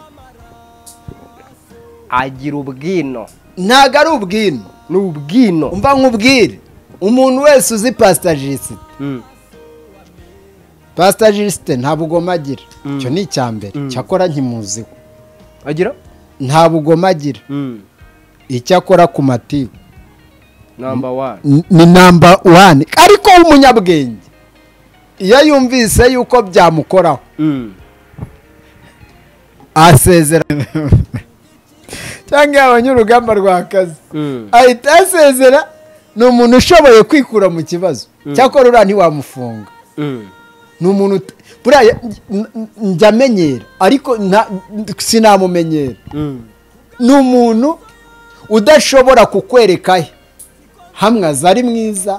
agira ubwino ntago ari ubwino ni ubwino umva nkubwire umuntu wese uzi pasitagiste pasitagiste nta bugoma agira icyo ni icya mbere cyakora nkimuziho agira nta bugoma agira icyo akora ku matiku namba wani N- ni namba wani ariko w'umunyabwenge iyo yumvise yuko byamukoraho asezera cyangwa yabonye urugamba rw'akazi ahita asezera ni umuntu ushoboye kwikura mu kibazo cyakora uriya ntiwamufunga ni umuntu ut- buriya ya- n- n- njya amenyera ariko nta- n- sinamumenyera ni umuntu udashobora kukwereka he hamwe aza ari mwiza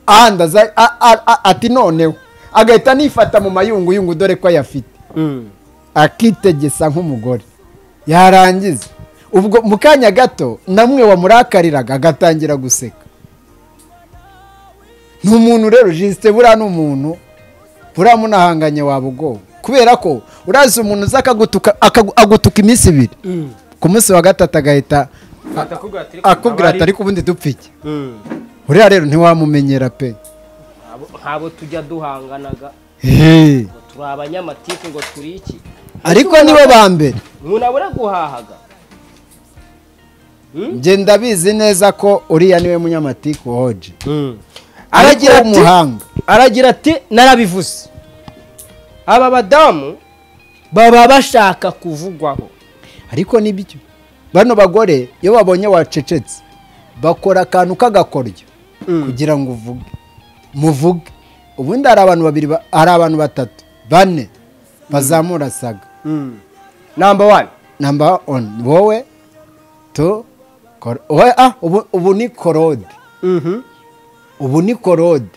ahandi aza a- a- a- ati noneho agahita anifata mu mayunguyungu dore ko ayafite akitegesa nk'umugore yarangiza ubwo mu kanya gato namwe wamurakariraga agatangira guseka ni umuntu rero jisite buriya ni umuntu buriya munahanganye waba ubwoba kubera ko urazi umuntu uza akagutuka akagu- agutuka iminsi ibiri ku munsi wa gatatu agahita akubwira ati ariko ubundi dupfa iki uriya rero ntiwamumenyera pe nk'abo tujya duhanganaga Hey. ngo turi abanyamatiku ngo turi iki ariko nibo ba mbere ntunabura guhahaga njye ndabizi neza ko uriya niwe munyamatiku hoje aragira aragira ati umuhanga aragira ati narabivuze aba badamu baba bashaka kuvugwaho ariko nibyo bano bagore iyo babonye wacecetse bakora akantu k'agakoryo kugira ngo uvuge muvuge ubundi hari abantu babiri ba- hari abantu batatu bane bazamurasaga namba wani namba oni wowe tu kor- wowe ah ubu- ubu ni korode ubu ni korode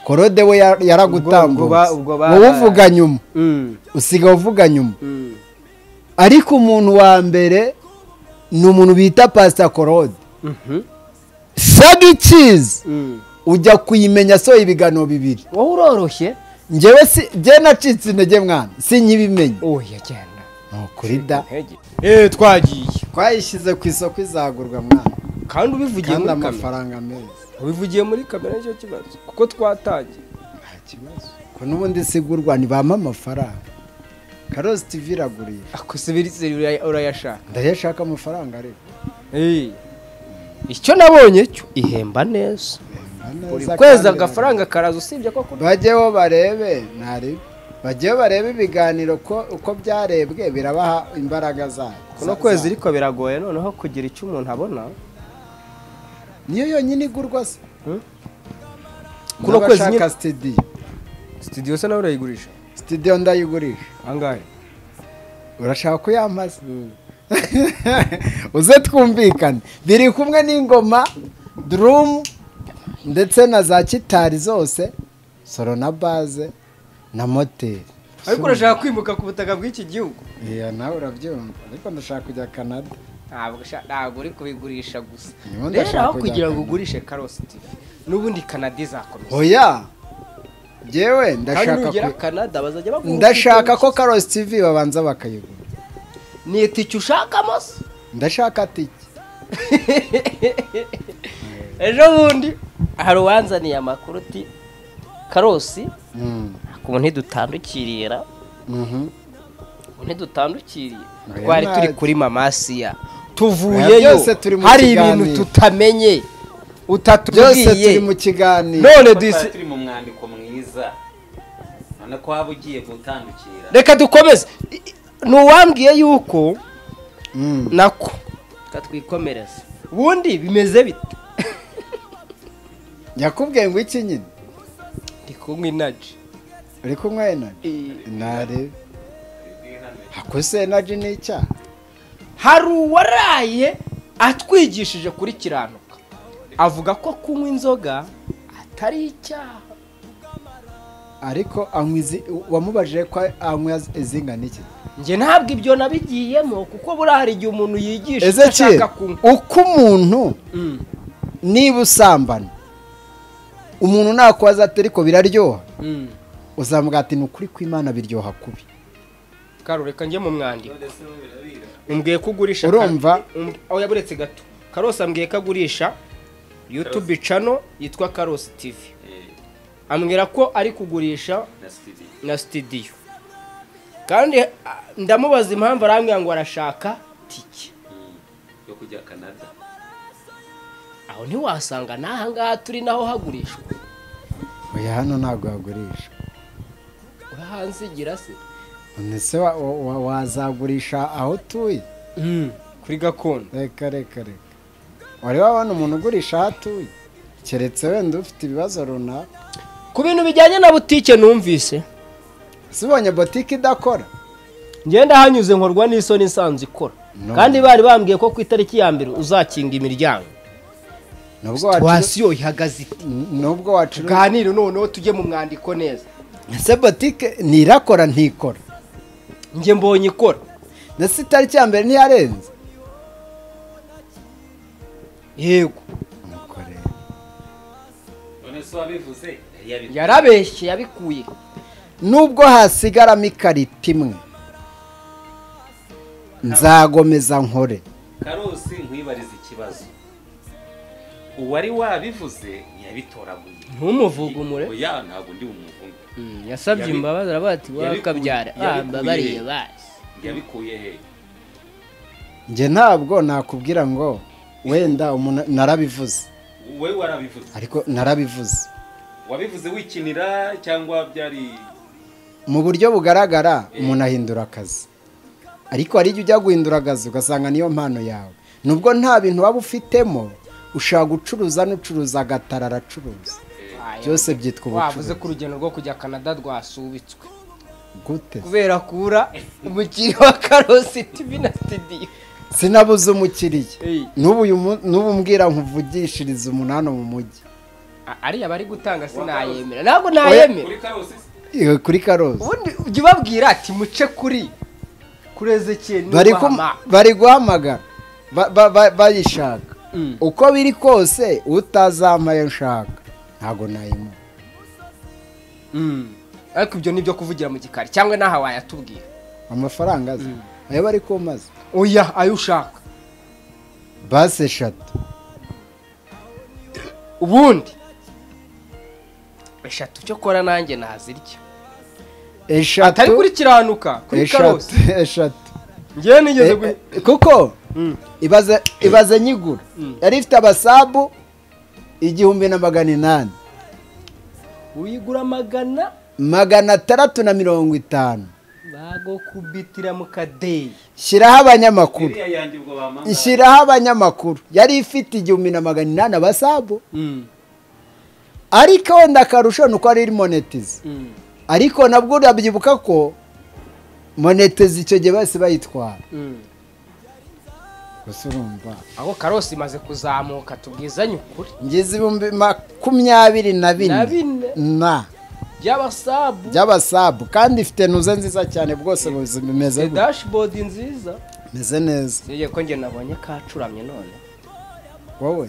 korode we ya- Ubwo- ubwo ba- yaragutambutse ubwo ba- wowe uvuga nyuma usigaye uvuga nyuma ariko umuntu wa mbere ni umuntu bita pasita korode sagi cizi ujya kuyimenya soya ibiganiro bibiri wowe uroroshye ngewe si njye nacitse intege mwana sinyibimenya oya genda ni ukuri da eee twagiye twayishyize ku isoko izagurwa mwana kandi ubivugiye kandi muri kamera amafaranga meza ubivugiye muri kamera nicyo kibazo kuko twatangiye nta kibazo ko n'ubundi isigurwa ntibampa amafaranga karosi tivi iragurira ako sibiri urayashaka ndayashaka amafaranga ariko icyo nabonye cyo ihemba neza buri kwezi agafaranga karaza usibye ko kuri bajyeho barebe ntari bajyeho barebe ibiganiro ko uko byarebwe birabaha imbaraga zayo kuno kwezi ariko biragoye noneho kugira icyo umuntu abona niyo yonyine igurwa se Kuno kwezi nyine- n'abashaka sitidiyo sitidiyo se nawe urayigurisha sitidiyo ndayigurisha angahe urashaka kuyambaza uze twumvikane biri kumwe n'ingoma durumu ndetse na za kitari zose soro na baze na moteri ariko urashaka kwimuka ku butaka bw'iki gihugu iya nawe urabyumva ariko ndashaka kujya kanada ntabwo usha- ntabwo uri kubigurisha gusa Niba rero ndashaka aho kujya kugira ngo Canada. ugurishe karosi tivi n'ubundi kanada izakomeza oya ngewe kandi ndashaka nugera ku- kanada bazajya baguha ndashaka ubwishingizi. ko karosi tivi babanza bakayigura ni itike ushakamo se ndashaka tiki ejo bundi hari uwanzaniye amakuru uti karosi Mm, ubu ntidutandukirira mhm. ubu ntidutandukiriye Oya, twari nta- turi kuri mamasiya Oya, tuvuyeyo byose turi mu hari kiganiro. ibintu tutamenye byose turi utatubwiye mu kiganiro none Kuko twari duhise- turi mu mwandiko mwiza urabona ko waba ugiye gutandukira reka dukomeze I- I- ni uwambwiye yuko Mm. nako reka twikomereze ubundi bimeze bite yakubwiye ngo iki nyine ndi kunywa inaji uri kunywa enaji ntare hakose enaji ni icyaha hari uwaraye atwigishije kuri kiranuka avuga ko kunywa inzoga atari icyaha ariko anywa izi wamubajije ko anywa izingana iki njye ntabwo ibyo nabigiyemo kuko buriya hari igihe umuntu yigisha icyo ezekiyeli ashaka kunywa uko umuntu niba usambana umuntu nakubaza ati ariko biraryoha uzamuga ati ni ukuri kw'imana biryoha kubi karo reka njye mu mwandiko umbwiye ko ugurisha urumva Um, aho yaburetse gato karosi ambwiye ko agurisha yutube cano yitwa karosi tivi ambwira ko ari kugurisha na studio na sitidiyo kandi ah, ndamubaza impamvu arambwira ngo arashaka tike yo kujya kanada aho ntiwasanga n'aha ngaha turi naho hagurishwa oya hano ntabwo hagurisha urahansigira se ndetse wa- wa- wa- wazagurisha aho utuye kuri gakondo reka reka reka wari wabona umuntu ugurisha aho atuye keretse wenda ufite ibibazo runaka ku bintu bijyanye na butike numvise sibonye botike idakora ngenda hanyuze nkorwa n'isoni nsanzwe ikora No. kandi bari bambwiye ko ku itariki ya mbere uzakinga imiryango nubwo wacu wasiyo ihagaze ite nubwo wacu tuganire noneho tujye mu mwandiko neza ese botike ntirakora ntikora njye mbonye ikora ndetse itariki ya mbere ntiyarenze yego nuko rero none se wabivuze yari yabivuze yarabeshye yabikuye nubwo hasigaramo ikarita imwe nzagomeza nkore karosi nkwiye kumwibariza ikibazo uwari wabivuze ntiyabitoraguye ntumuvugumu oya ntabwo ndi bumuvuge yasabye Yabi- imbabazi aravuga ati wakabyara yabikuye- mbabariye yabikuye. basi yabikuye he njye ntabwo nakubwira ngo wenda umuntu narabivuze we warabivuze ariko narabivuze wabivuze wikinira cyangwa byari mu buryo bugaragara umuntu ahindura akazi ariko hari igihe ujya guhindura akazi ugasanga niyo mpano yawe nubwo nta bintu waba ufitemo ushobora gucuruza n'ucuruza agatara aracuruza byose byitwa wavuze ko ubucuruzi urugendo rwo kujya canada rwasubitswe gute kubera kubura umukiriya wa karosi tivi na sitidiyo sinabuze umukiriya Hey. n'ubu uyu mu- n'ubu mbwira nkuvugishirize umuntu hano mu mujyi A- ariya bari gutanga sinayemera ntabwo nayemera kuri karosi Eh, kuri karozi ubundi ujya ubabwira ati muce kuri kuri ezekiyeli bari kum- bari guhamagara ba- ba- ba- bayishaka Mm. uko biri kose utazampaye nshaka ntabwo nayimuha ariko ibyo ni ibyo kuvugira mu gikari cyangwa n'aha wayatubwira amafaranga azi ayo bari kumaze oya ayo ushaka basi eshatu ubundi eshatu cyo kora nanjye nazirya atari eshatu kuri kiranuka kuri eshatu karosi eshatu ngewe nigeze Eh, gu- eh, kuko ibaze ibaze nyigura yari ifite abasabu igihumbi na magana inani uyigura magana magana atandatu na mirongo itanu bagokubitira mu kadeyi shyiraho abanyamakuru iriya yanjye ubwo bamanga shyiraho abanyamakuru yari ifite igihumbi na magana inani abasabu ariko wenda akarusho ni uko ari monetize ariko nabwo urabyibuka ko monetize icyo gihe bose bayitwara gusa urumva aho karosi imaze kuzamuka tubwizanye ukuri ngize ibihumbi makumyabiri na Na bine bine. na by'abasabu by'abasabu kandi ifite nuze nziza cyane bwose buzi- bimeze the gutya. dashboard nziza bimeze neza sinjye ko njye nabonye kacuramye none wowe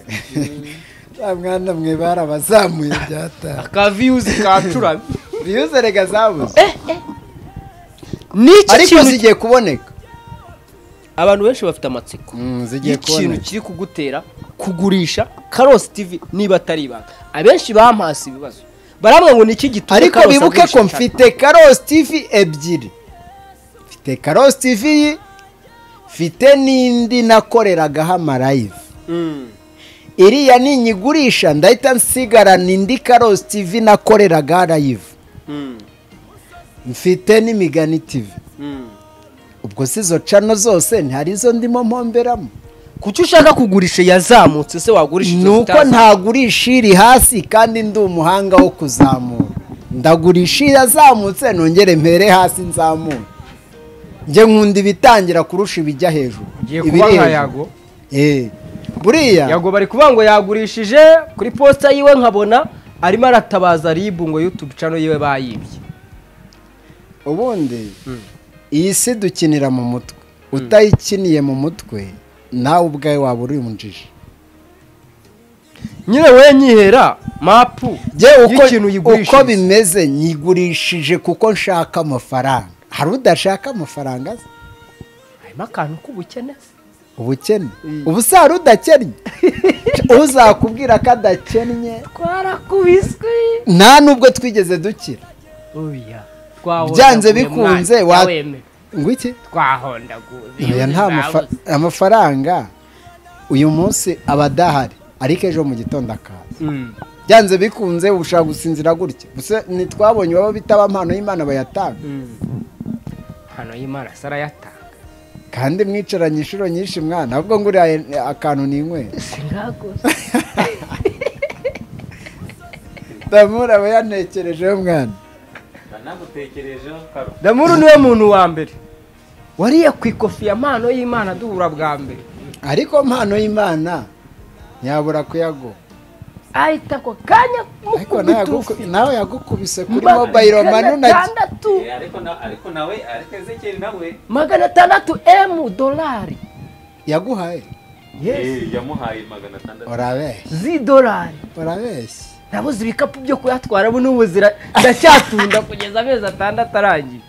ya mwana mwe barabazamuye byataha aka views kacuramye viyuze rega zabuze n'iki ariko kintu zigiye kuboneka abantu benshi bafite amatsiko Mm, zigiye y'ikintu kuboneka kiri kugutera kugurisha karosi tv niba atari ibanga abenshi bampasi ibibazo barambwa ngo niki gituma ariko Karosi bibuke agurisha ko cyane? mfite karosi tivi ebyiri mfite karosi tivi mfite n'indi nakoreragaho amarayive Mm. iriya ninyigurisha ndahita nsigarana indi karosi tivi nakoreraga rayive mfite n'imigani tivi ubwo si izo cano zose ntihari izo ndimo mpomberamo kuki ushaka kugurisha yazamutse se wagurisha ni uko ntagurisha iri hasi kandi ndi umuhanga wo kuzamura ndagurisha irazamutse nongere mpere hasi nzamura njye nkunda ibitangira kurusha ibijya hejuru kuba Ibiri nka hejuru. yago Eh, buriya yago bari kuvuga ngo yagurishije kuri posita yiwe nkabona arimo aratabaza ribu ngo yutube cano yiwe bayibye ubundi iyi si dukinira mu mutwe utayikiniye mu mutwe nawe ubwawe waba uri umujiji nyine we nyihera mapu Jye uko, y'ikintu yigurishije uko bimeze nyigurishije kuko nshaka amafaranga hari udashaka amafaranga se? harimo akantu k'ubukene ubukene ubu si hari udakennye uzakubwira ko adakennye twarakubiswe nta n'ubwo twigeze dukira oya Byanze bikunze, wa- ngo iki twahondaguye Oya, nta mafa- amafaranga uyu munsi aba adahari ariko ejo mu gitondo akaza byanze bikunze uba ushaka gusinzira gutya gusa ntitwabonye baba bitaba impano y'imana bayatanga hano y'imana se arayatanga kandi mwicaranye inshuro nyinshi mwana ahubwo ngo uriya akantu ninywera singakose damura aba yantekerejeho mwana banagutekerejeho karosi damuru niwe muntu wa mbere wariye ku ikofi ya mpano y'imana duhura bwa mbere ariko mpano y'imana ntiyabura kuyaguha ahita ako kanya ariko mukubita nawe yaguku- nawe yagukubise kuri mobayiro mani unagi atandatu Eh, ariko na- ariko nawe ariko ezekiyeli nawe magana atandatu emu dolari yaguhaye Eh, yamuhaye magana atandatu urabeshya z'idolari urabeshya nabuze ibikapu byo kuyatwara bu n'ubu zira- ndacyatunda kugeza amezi atandatu arangiye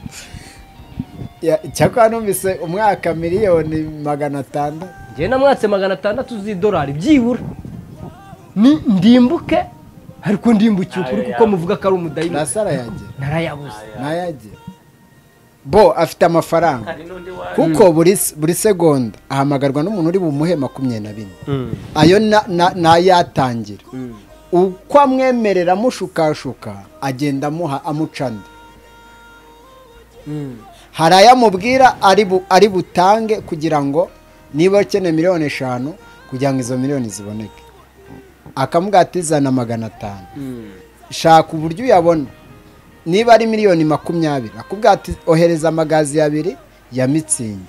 Ya- cyakora numvise umwaka miliyoni magana atandatu njyewe namwatse magana atandatu z'idolari byibura Ni- ndimbuke ariko ndimbukiye ukuri kuko muvuga ko ari umudayimoni ntasa arayagira narayabuze ntayagira bo afite amafaranga kuko buri buri segonda ahamagarwa n'umuntu uri bumuhe makumyabiri na bine ayo na- na- nayatangira uko amwemerera amushukashuka agenda amuha amucana hari ayamubwira ari bu- ari butange kugira ngo niba ukeneye miliyoni eshanu kugira ngo izo miliyoni ziboneke akamubwira ati zana magana atanu shaka uburyo uyabona niba ari miliyoni makumyabiri akubwira ati ohereza amagazi abiri ya mitsingi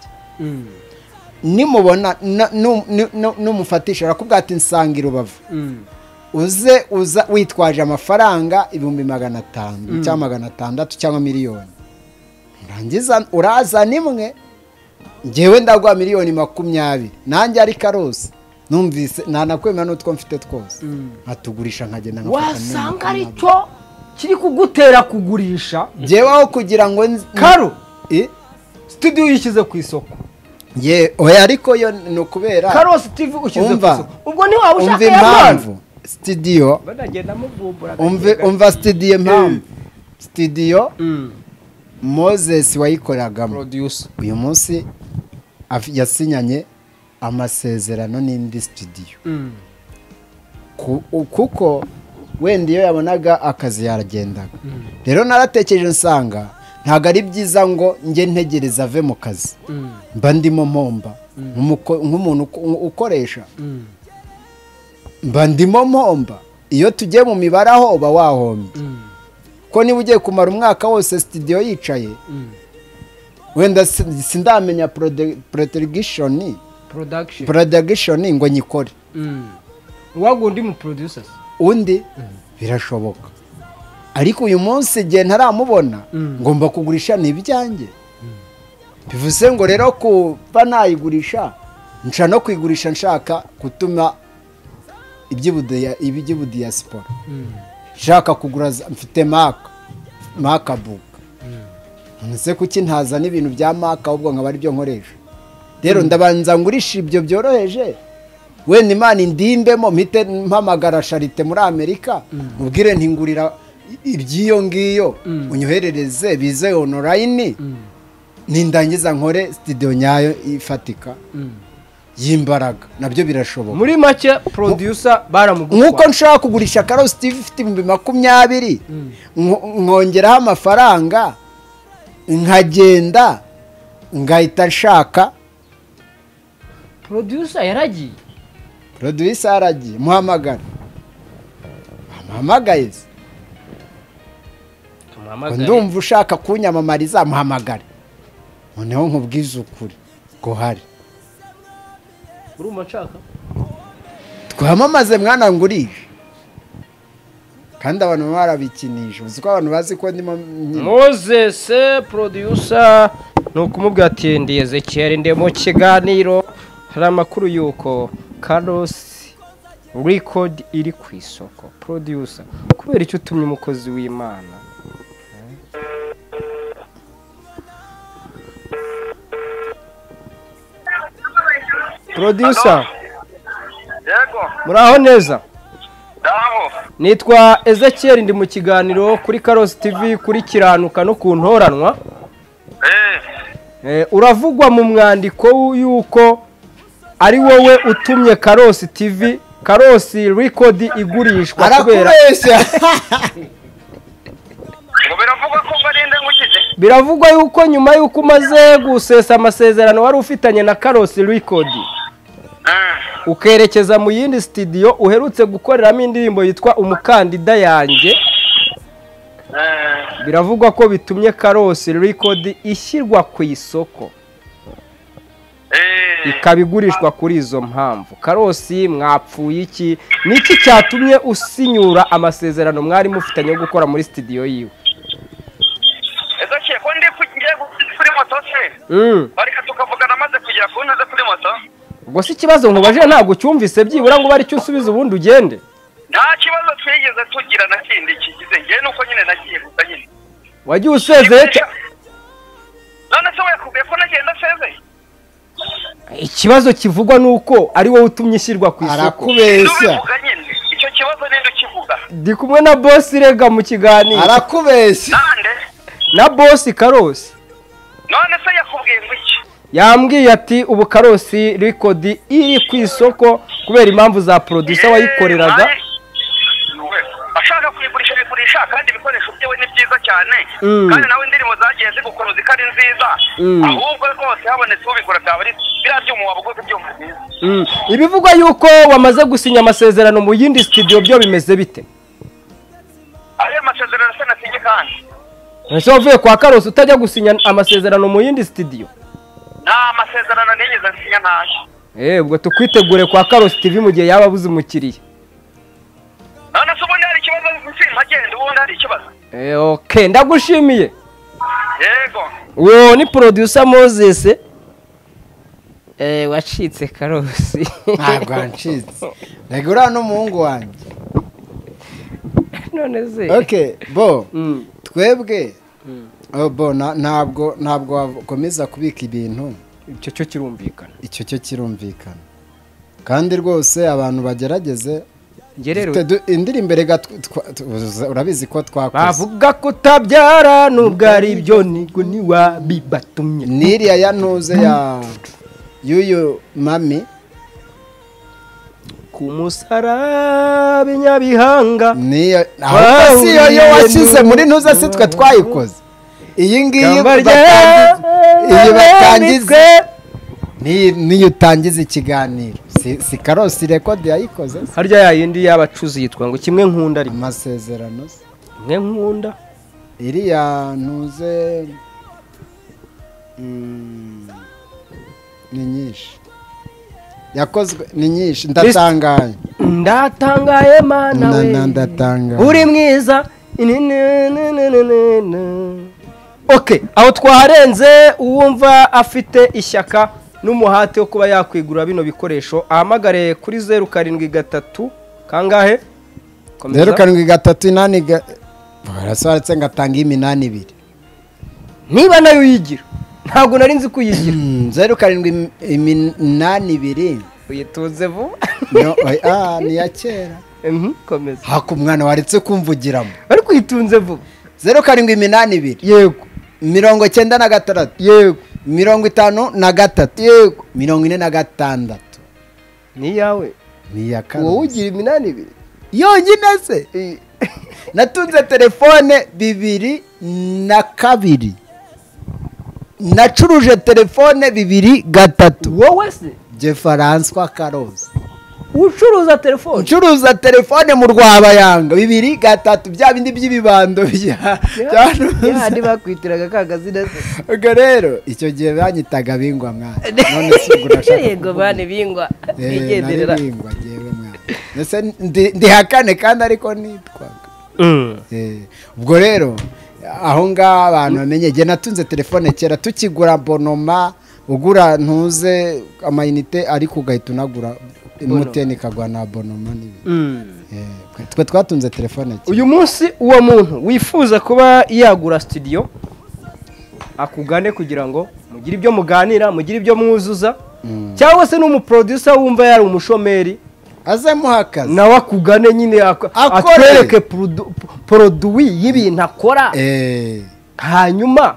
nimubona na- nu- nu- nu- numufatisha arakubwira ati nsanga i rubavu uze uza witwaje amafaranga ibihumbi magana atanu cyangwa magana atandatu cyangwa miliyoni rangiza urazana imwe ngewe ndaguha miliyoni makumyabiri nanjye ari karosi numvise ntanakwemera n'utwo mfite twose nkatugurisha nkagenda nkafata miliyoni wasanga makumyabiri. aricyo kiri kugutera kugurisha jyeweho kugira ngo nzi- karo I- studio uyishyize ku isoko ye oya ariko yo ni ukubera karo steve ushyize ku Umva. isoko ubwo ni waba umva ushaka ya mpamvu impamvu sitidiyo banagenda muvumbura umva umva sitidiyo impamvu sitidiyo moses wayikoragamo producer uyu munsi af- yasinyanye amasezerano n'indi sitidiyo Ku- u- kuko wenda iyo yabonaga akazi yaragendaga rero naratekereje nsanga ntabwo ari byiza ngo njye ntegereze ave mu kazi mba ndimo mpomba nk'umuko- nk'umuntu uko- ukoresha mba ndimo mpomba iyo tugiye mu mibare aho uba wahombye ko niba ugiye kumara umwaka wose sitidiyo yicaye wenda si- sindamenya protegishoni production porodagishoni ngo nyikore uwaguha undi mu producers undi birashoboka ariko uyu munsi igihe ntaramubona ngomba kugurisha ni ibyanjye bivuze ngo rero kuba nayigurisha nshaka no kuyigurisha nshaka gutuma iby'ibudiya- iby'ibudiyasipora nshaka kugura za- mfite maka maka buka nonese kuki ntazana ibintu bya maka ahubwo nkaba ari byo nkoresha rero ndabanza ngurisha ibyo byoroheje wenda imana indimbemo mpite mpamagara sharite muri amerika mubwire ntingurira i- iby'iyo ngiyo unyoherereze bize onorayini nindangiza nkore sitidiyo nyayo ifatika y'imbaraga nabyo birashoboka muri make producer baramugutwaye nk'uko nshaka kugurisha karosi tivi ifite ibihumbi makumyabiri nko- nkongeraho amafaranga nkagenda ngahita nshaka producer yaragiye producer aragiye muhamagara amuhamagaye se tumuhamagare ndumva ushaka kunyamamariza muhamagare noneho nkubwize ukuri ko hari urumva nshaka twamamaze mwana ngurije kandi abantu baba barabikinisha uzi ko abantu bazi ko ndimo nyine moses producer ni ukumubwira ati ndi ezekiyeri ndi mu kiganiro hari amakuru y'uko karosi record iri ku isoko producer kubera icyo utumye umukozi w'imana producer yego muraho neza ndaho nitwa ezekiyeri ndi mu kiganiro kuri karosi tv kuri kiranuka no ku ntoranwa eee Eh, uravugwa mu mwandiko w- y'uko ari wowe utumye karosi tv karosi record igurishwa kubera arakubeshya ngo biravugwa ko barinda nkukize biravugwa yuko nyuma y'uko umaze gusesa amasezerano wari ufitanye na karosi record ukerekeza mu yindi studio uherutse gukoreramo indirimbo yitwa umukandida yanjye biravugwa ko bitumye karosi record ishyirwa ku isoko eee ikaba igurishwa kuri izo mpamvu karosi mwapfuye iki ni iki cyatumye usinyura amasezerano mwari mufitanye yo gukora muri sitidiyo yiwe ezo kiye ko ndi ku- ngiye gu- kuri moto se Mm. bareka tukavugana maze kugera ku ntuze kuri moto ubwo si ikibazo nkubajije ntabwo ucyumvise byibura ngo ubare icyo usubiza ubundi ugende nta kibazo twigeze tugira na kindi kigize ngewe nuko nyine nagiye gusa nyine wagiye usezeye cya- none se wekubwiye ko nagiye ndasezeye iki ikibazo kivugwa ni uko ari wowe utumye ishyirwa ku isoko None arakubeshya uvuga nyine icyo kibazo ninde ukivuga ndi kumwe na bosi rega mu kiganiro arakubeshya nande na bosi karosi none se yakubwiye ngo iki yambwiye ati ubu karosi rekodi iri ku isoko kubera impamvu za producer wayikoreraga Eh, nawe, ashaka kuyigurisha ayigurisha kandi ibikoresho byewe ni byiza cyane Mm. kandi nawe indirimbo zagiye zigukuruza ziko ari nziza Mm. ahubwo rwose habonetse ubigura byaba ari biriya byuma wabuguze byuma byiza Mm. ibivugwa yuko wamaze gusinya amasezerano mu yindi studio byo bimeze bite ariyo masezerano se nasinye kandi ese wavuye kwa karosi utajya gusinya amasezerano mu yindi studio nta masezerano nigeze nsinya ntayo Eh, ubwo tukwitegure kwa karosi tv mu gihe yaba abuze umukiriya none se ubundi hari ikibazo ntagende ubundi hari ikibazo Eh, okay ndagushimiye yego uwo ni producer moses Eh, wacitse karosi ntabwo wancitse reka uriya n'umuhungu wanjye none se oke bo Mm. twebwe Oh, bo na- ntabwo ntabwo wakomeza kubika ibintu icyo cyo kirumvikana icyo cyo kirumvikana kandi rwose abantu bagerageze njye rero Twe du- indirimbo reka tw- twa- tw- urabizi ko twakoze bavuga ko utabyara nubwo ari byo nibwo ntiwabibatumye n'iriya yanuze ya y'uyu mami ku musaraba inyabihanga niyo ahubwo si iyo yo washyize muri ntuza si twe twayikoze iyi ngiyi ikamba batangiza- iyi batangiza ryarambitswe niyo niyo utangiza ikiganiro si si karosi rekodi yayikoze se. harya yayindi y'abacuzi yitwa ngo kimwe nkunda rimwe amasezerano se. kimwe nkunda iriya ntuze mm, ni nyinshi yakozwe ni nyinshi ndatangaye ndatangaye mana Na- we na- ndatangaye uri mwiza Ni- ni- ni- ni- ni- ni- ni. ok aho twaharenze uwumva afite ishyaka n'umuhate wo kuba yakwigura bino bikoresho ahamagare kuri zeru karindwi gatatu kangahe Komeza. zeru karindwi gatatu inani ga- barasobanutse ngatanga iminani ibiri niba nayo uyigira ntabwo nari nzi kuyigira Mm, zeru karindwi im- iminani ibiri uyitunze vuba No, oya, ah, ni iya kera Mhm, komeza haka umwana waretse kumvugiramo ariko uyitunze vuba zeru karindwi iminani ibiri yego mirongo cyenda na gatandatu yego mirongo itanu na gatatu yego mirongo ine na gatandatu ni iyawe ni iya kane wowe ugira iminani ibiri yonyine se Eh, natunze telefone bibiri na kabiri nacuruje telefone bibiri gatatu wowe se je faranswa karozi ucuruza telefone ncuruza telefone mu rwabayanga bibiri gatatu bya bindi by'ibibando bya byanuza. yandi bakwitiraga ka gazina se ubwo rero icyo gihe banyitaga bingwa mwana none si ubwo urashaka yego bane bingwa Eh, bigenderera nari bingwa jewe mwana ndetse ndi- ndihakane kandi ariko nitwaga Eh, ubwo rero aho ngaho abantu bamenye igihe natunze telefone kera tukigura bonoma ugura ntuze amayinite ariko ugahita unagura emutiyeni ikaguha na bonoma n'ibindi Eh, twe twatunze telefone kera uyu munsi uwo muntu wifuza kuba yagura studio akugane kugira ngo mugire ibyo muganira mugire ibyo mwuzuza cyangwa se n'umuproducer wumva yari umushomeri azemo akazi nawe akugane nyine ak- Akore. atwereke produ- poroduwi y'ibintu akora Eh, hanyuma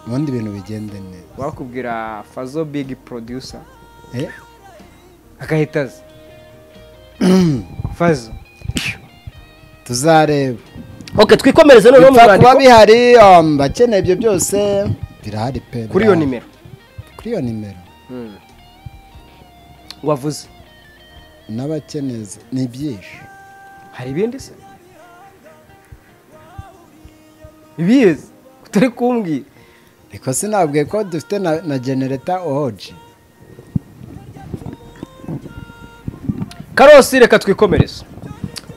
ubundi ibintu bigende neza wakubwira fazo big producer Eh, agahita aza fazo tuzareba ok twikomereze noneho mu bipfa kuba mwandiko bihari um, bakeneye ibyo byose birahari pe kuri iyo birahari. nimero kuri iyo nimero wavuze n'abakeneza ni byinshi hari ibindi se ibizi turi kumbwira ariko sinabwiye ko dufite na, na genereta oji karosi reka twikomereze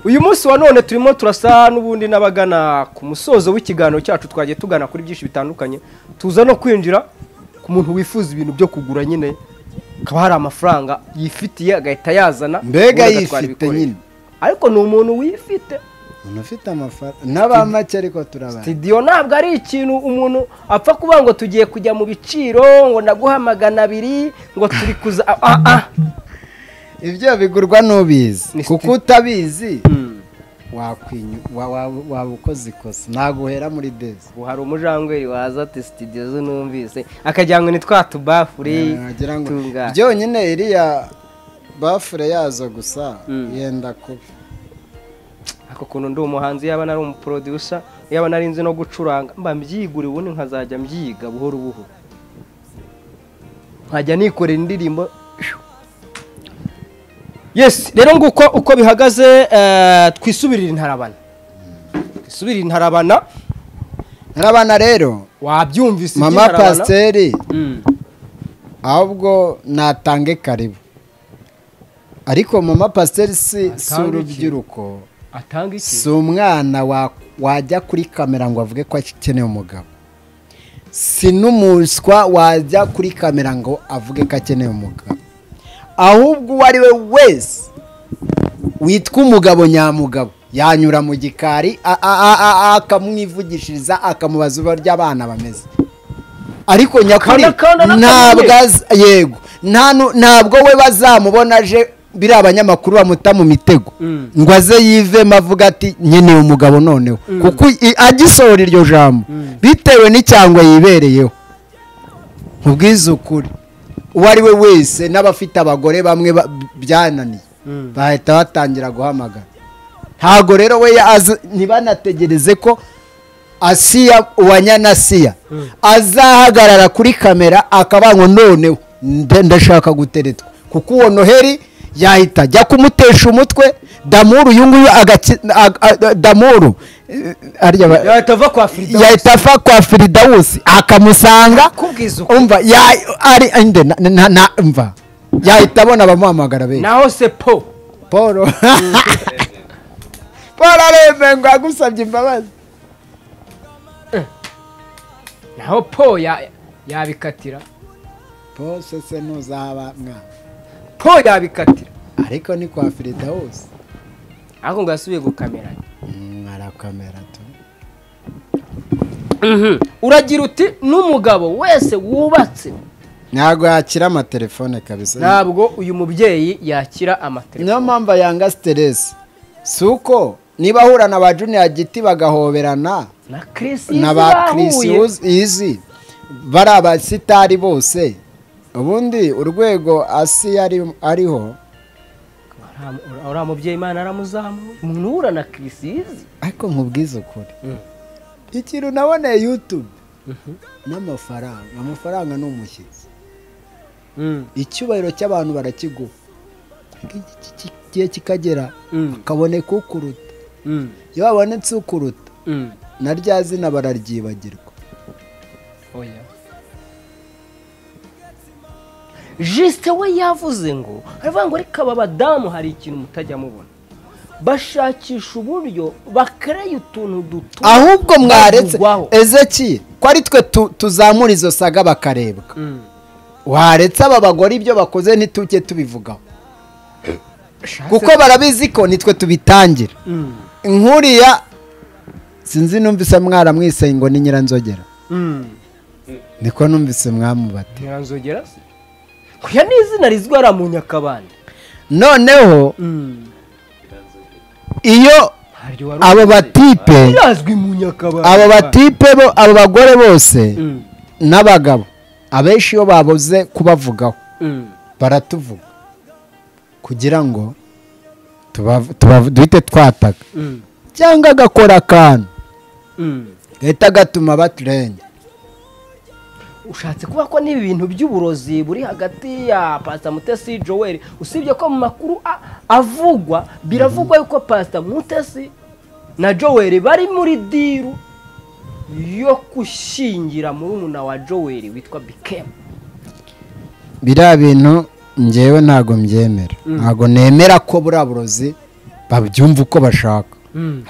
uyu munsi wa none turimo turasa n'ubundi n'abagana ku musozo w'ikiganiro cyacu twagiye tugana kuri byinshi bitandukanye tuza no kwinjira ku muntu wifuza ibintu byo kugura nyine hakaba hari amafaranga yifitiye agahita yazana Mbega ubundi agatwara yifite ibikoresho. nyine. ariko ni umuntu wifite umuntu ufite amafaranga n'aba make ariko turabana sitidiyo ntabwo ari ikintu umuntu apfa kuvuga ngo tugiye kujya mu biciro ngo naguha magana abiri ngo turi kuza ah, ah, ah. ibyo bigurwa n'ubizi Ni kuko sti- utabizi wakwinya wa- wa- waba ukoze ikosa naguhera muri dezi ubu hari umujangweri waza ati sitidiyo zo numvise akajyanywe ni twa tubafure wagira ngo tungana byonyine iriya bafure yazo gusa yenda kuba ako kuntu ndi umuhanzi yaba nari umuproducer yaba nari nzi no gucuranga mba mbyigura ubundi nkazajya mbyiga buhoro buhoro nkajya nikorera indirimbo yes rero nguko uko bihagaze eh, twisubirire intarabana twisubirire intarabana ntarabana rero wabyumvise mama iby'intarabana. pasiteri Mm. ahubwo natange karibu ariko mama pasiteri si si Atange iki? urubyiruko atanga iki si umwana wa- wajya kuri kamera ngo avuge ko akeneye umugabo si n'umuswa wajya kuri kamera ngo avuge ko akeneye umugabo ahubwo uwo ari we wese witwa umugabo nyamugabo yanyura mu gikari a- a- a- a- akamwivugishiriza akamubaza uburyo ry'abana bameze ariko nyakuri Akanda, akanda, ntabwo n'akamenya. az- yego nta nu- ntabwo we bazamubona aje biriya abanyamakuru bamuta mu mitego ngo aze yivemo avuga ati nkeneye umugabo noneho kuko i- agisohora iryo jambo bitewe n'icyangwa yibereyeho nkubwize ukuri uwo ari we wese n'abafite abagore bamwe ba- byananiye bahita batangira guhamagara ntabwo rero we yaza- ntibanategereze ko asiya uwanyanasiya azahagarara kuri kamera akavuga ngo noneho nde- ndashaka guteretwa kuko uwo noheli yahita ajya kumutesha umutwe damuru uyu nguyu agaki- ag- ag- damuru eh, harya ba- yahita ava kwa frida yahita afa kwa firidawusi akamusanga kubwiza uko umva ya ari inde na- na na umva yahita abona abamuhamagara be naho se po paul paul arembe ngo agusabye imbabazi naho po ya- yabikatira paul se se ntuzaba mwana po yabikatira ariko ni kwa firidawusi ariko ngo yasubiye gukamera arakamera tu uragira uti n'umugabo wese wubatse ntabwo yakira amatelefone kabisa ntabwo uyu mubyeyi yakira amatelefone niyo mpamvu yanga siteresi si uko niba ahura na ba juniya giti bagahoberana na Chris na ba kirisi izi bari abasitari bose ubundi urwego asi yari ariho uriya mubyeyi imana aramuzamuye umuntu uhura na kirisizi ariko nkubwize ukuri ikintu naboneye yutube n'amafaranga amafaranga ni umushyitsi icyubahiro cy'abantu barakiguha iki ki- gihe kikagera kaboneka ukuruta iyo habonetse ukuruta na rya zina bararyibagirwa oya jisite we yavuze ngo aravuga ngo ariko aba badamu hari ikintu mutajya mubona bashakisha uburyo bakareye utuntu dutuma ahubwo mwaretse bavugwaho. ezeki ko ari twe tu- tuzamura izo saga bakarebwa waretse aba bagore ibyo bakoze ntitujye tubivugaho kuko barabizi ko nitwe tubitangira nkuriya sinzi numvise mwaramwiseye ngo ni nyiranzogera niko numvise mwamubate nyiranzogera se kuya n'izina rizwi hariya mu nyakabande noneho iyo haryo wari abo batipe birazwi mu nyakabande abo batipe bo abo bagore bose Mm. n'abagabo abenshi iyo babuze kubavugaho Mm. baratuvuga kugira ngo tubav- tubav- duhite twataka Mm. cyangwa agakora akantu Mm. gahita gatuma baturenge ushatse kuba ko n'ibi bintu by'uburozi buri hagati ya pasita mutesi joel usibye ko mu makuru a- avugwa biravugwa yuko pasita mutesi na joel bari muri diru yo gushyingira murumuna wa joel witwa bikemu biriya bintu ngewe ntabwo mbyemera ntabwo nemera ko buriya burozi babyumva uko bashaka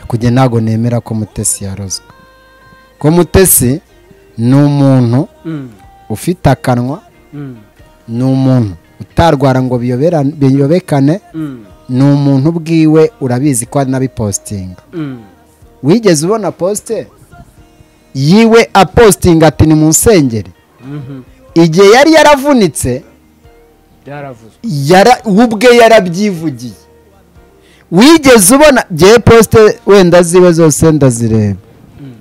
kujya ntabwo nemera ko mutesi yarozwe ko mutesi ni umuntu ufite akanwa ni umuntu utarwara ngo biyoberane- biyobekane ni umuntu ubwiwe urabizi ko anabipositinga wigeze ubona posite yiwe apositinga ati ni mu nsengeri igihe yari yaravunitse byaravuzwe yara we ubwe yarabyivugiye wigeze ubona ngewe posite wenda ziwe zose ndazireba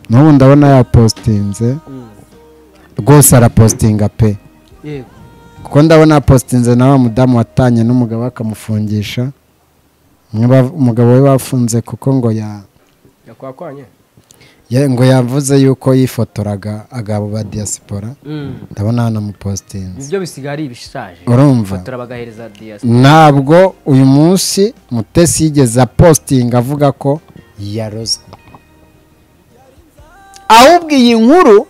n'ubu ndabona yapositinze rwose arapositinga pe yego kuko ndabona yapositinze na wa mudamu watanye n'umugabo we akamufungisha umwe ba- umugabo we bafunze kuko ngo ya yakwakwanye ya- ngo yavuze yuko yifotoraga agabo ba diyasipora ndabona hanamupositinze ibyo bisigaye ari ibishaje urumva fotora bagahereza diyasi ntabwo uyu munsi mutesi yigeze apositinga avuga ko yarozwe ahubwo iyi nkuru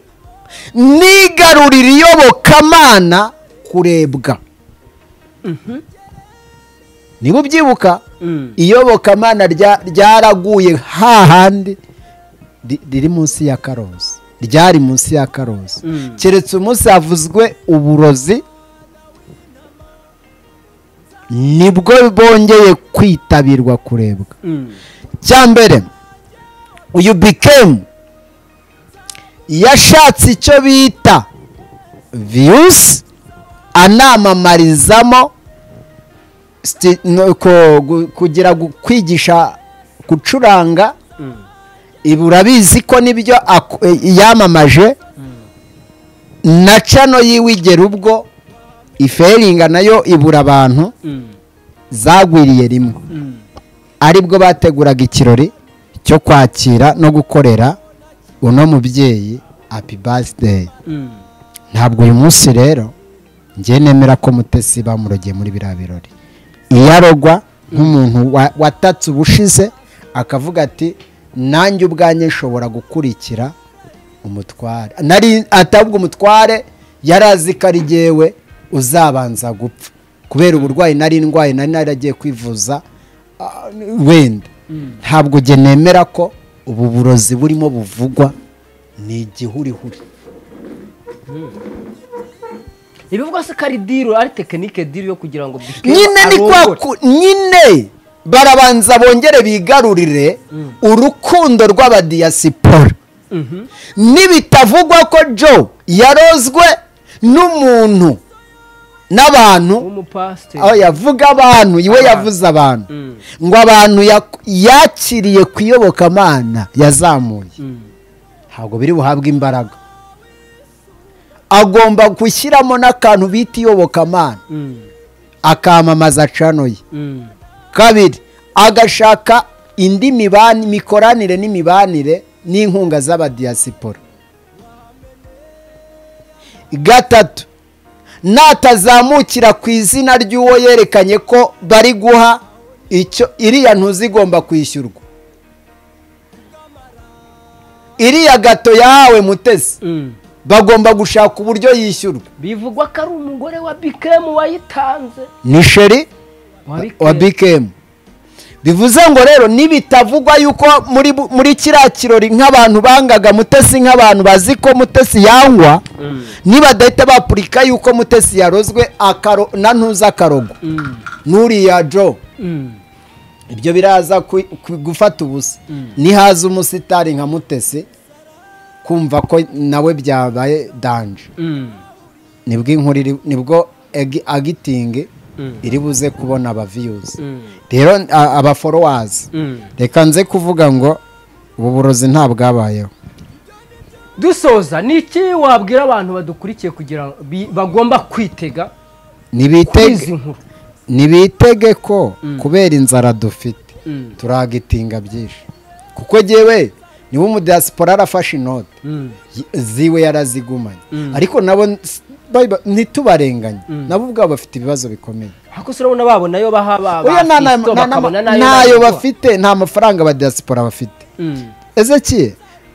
nigarurira iyobokamana kurebwa niba ubyibuka iyobokamana rya- ryaraguye hahandi ri- riri munsi ya karosi ryari munsi ya karosi keretse umunsi havuzwe uburozi nibwo bongeye kwitabirwa kurebwa cya mbere uyu bikemu yashatse icyo bita viyusi anamamarizamo sti- no- ko- gu- kugira gu- kwigisha gucuranga ibi urabizi ko nibyo ak- eh, yamamaje na cano yiwigera ubwo iferinga nayo ibura abantu zagwiriye rimwe aribwo bateguraga ikirori cyo kwakira no gukorera uno mubyeyi happy birthday ntabwo uyu munsi rero njye nemera ko mutesi bamurogeye muri biriya birori iyo arogwa nk'umuntu wa- watatse ubushize akavuga ati nanjye ubwanjye nshobora gukurikira umutware nari atabwo umutware yari azi ko ari jyewe uzabanza gupfa kubera uburwayi nari ndwaye nari naragiye kwivuza ah, wenda ntabwo jye nemera ko ubu burozi burimo buvugwa ni igihurihuri ibivuga se ko ari diru ari tekinike diru yo kugira ngo bikemu nyine ni kwa ku- nyine barabanza bongere bigarurire urukundo rw'abadiyasipora nibitavugwa ko jo yarozwe n'umuntu n'abantu w'umupasiteri aho yavuga abantu iwe yavuze abantu ngo abantu yak- yakiriye ku iyobokamana yazamuye ntabwo biri buhabwe imbaraga agomba gushyiramo n'akantu bita iyobokamana akamamaza cano ye kabiri agashaka indi mibani mikoranire n'imibanire n'inkunga z'abadiyasipora gatatu natazamukira ku izina ry'uwo yerekanye ko bari guha icyo iriya ntuzigomba kwishyurwa iriya gato yahawe mutesi bagomba gushaka uburyo yishyurwa bivugwa ko ari umugore wa bikemu wayitanze ni sheri wa bikemu bivuze ngo rero nibitavugwa yuko muri bu- muri kiriya kirori nk'abantu bangaga mutesi nk'abantu bazi ko mutesi yangwa nibadahita bapurika yuko mutesi yarozwe akaro na ntuza akarogo n'uriya jo ibyo biraza ku- ku- gufata ubusa nihaza umusitari nka mutesi kumva ko nawe byabaye danje nibwo inkuru iri nibwo agi- agitingi iri buze kubona abaviyuzi rero a- abaforowazi reka nze kuvuga ngo ubu burozi ntabwabayeho dusoza ni iki wabwira abantu badukurikiye kugira ngo bi- bagomba kwitega kuri izi ntibitege nkuru ntibitege ko kubera inzara dufite turagitinga byinshi kuko jyewe niba umudiyasipora arafashe inote y- ziwe yarazigumanye ariko nabo s- biba- ntitubarenganye nabo ubwabo bafite ibibazo bikomeye ariko se urabona babona nayo baha ba- Oya, nta- nta- bafite, nta- bakabona nta- n'ayo ntayo baguha. bafite nta mafaranga aba diaspora bafite Mm. ezekiye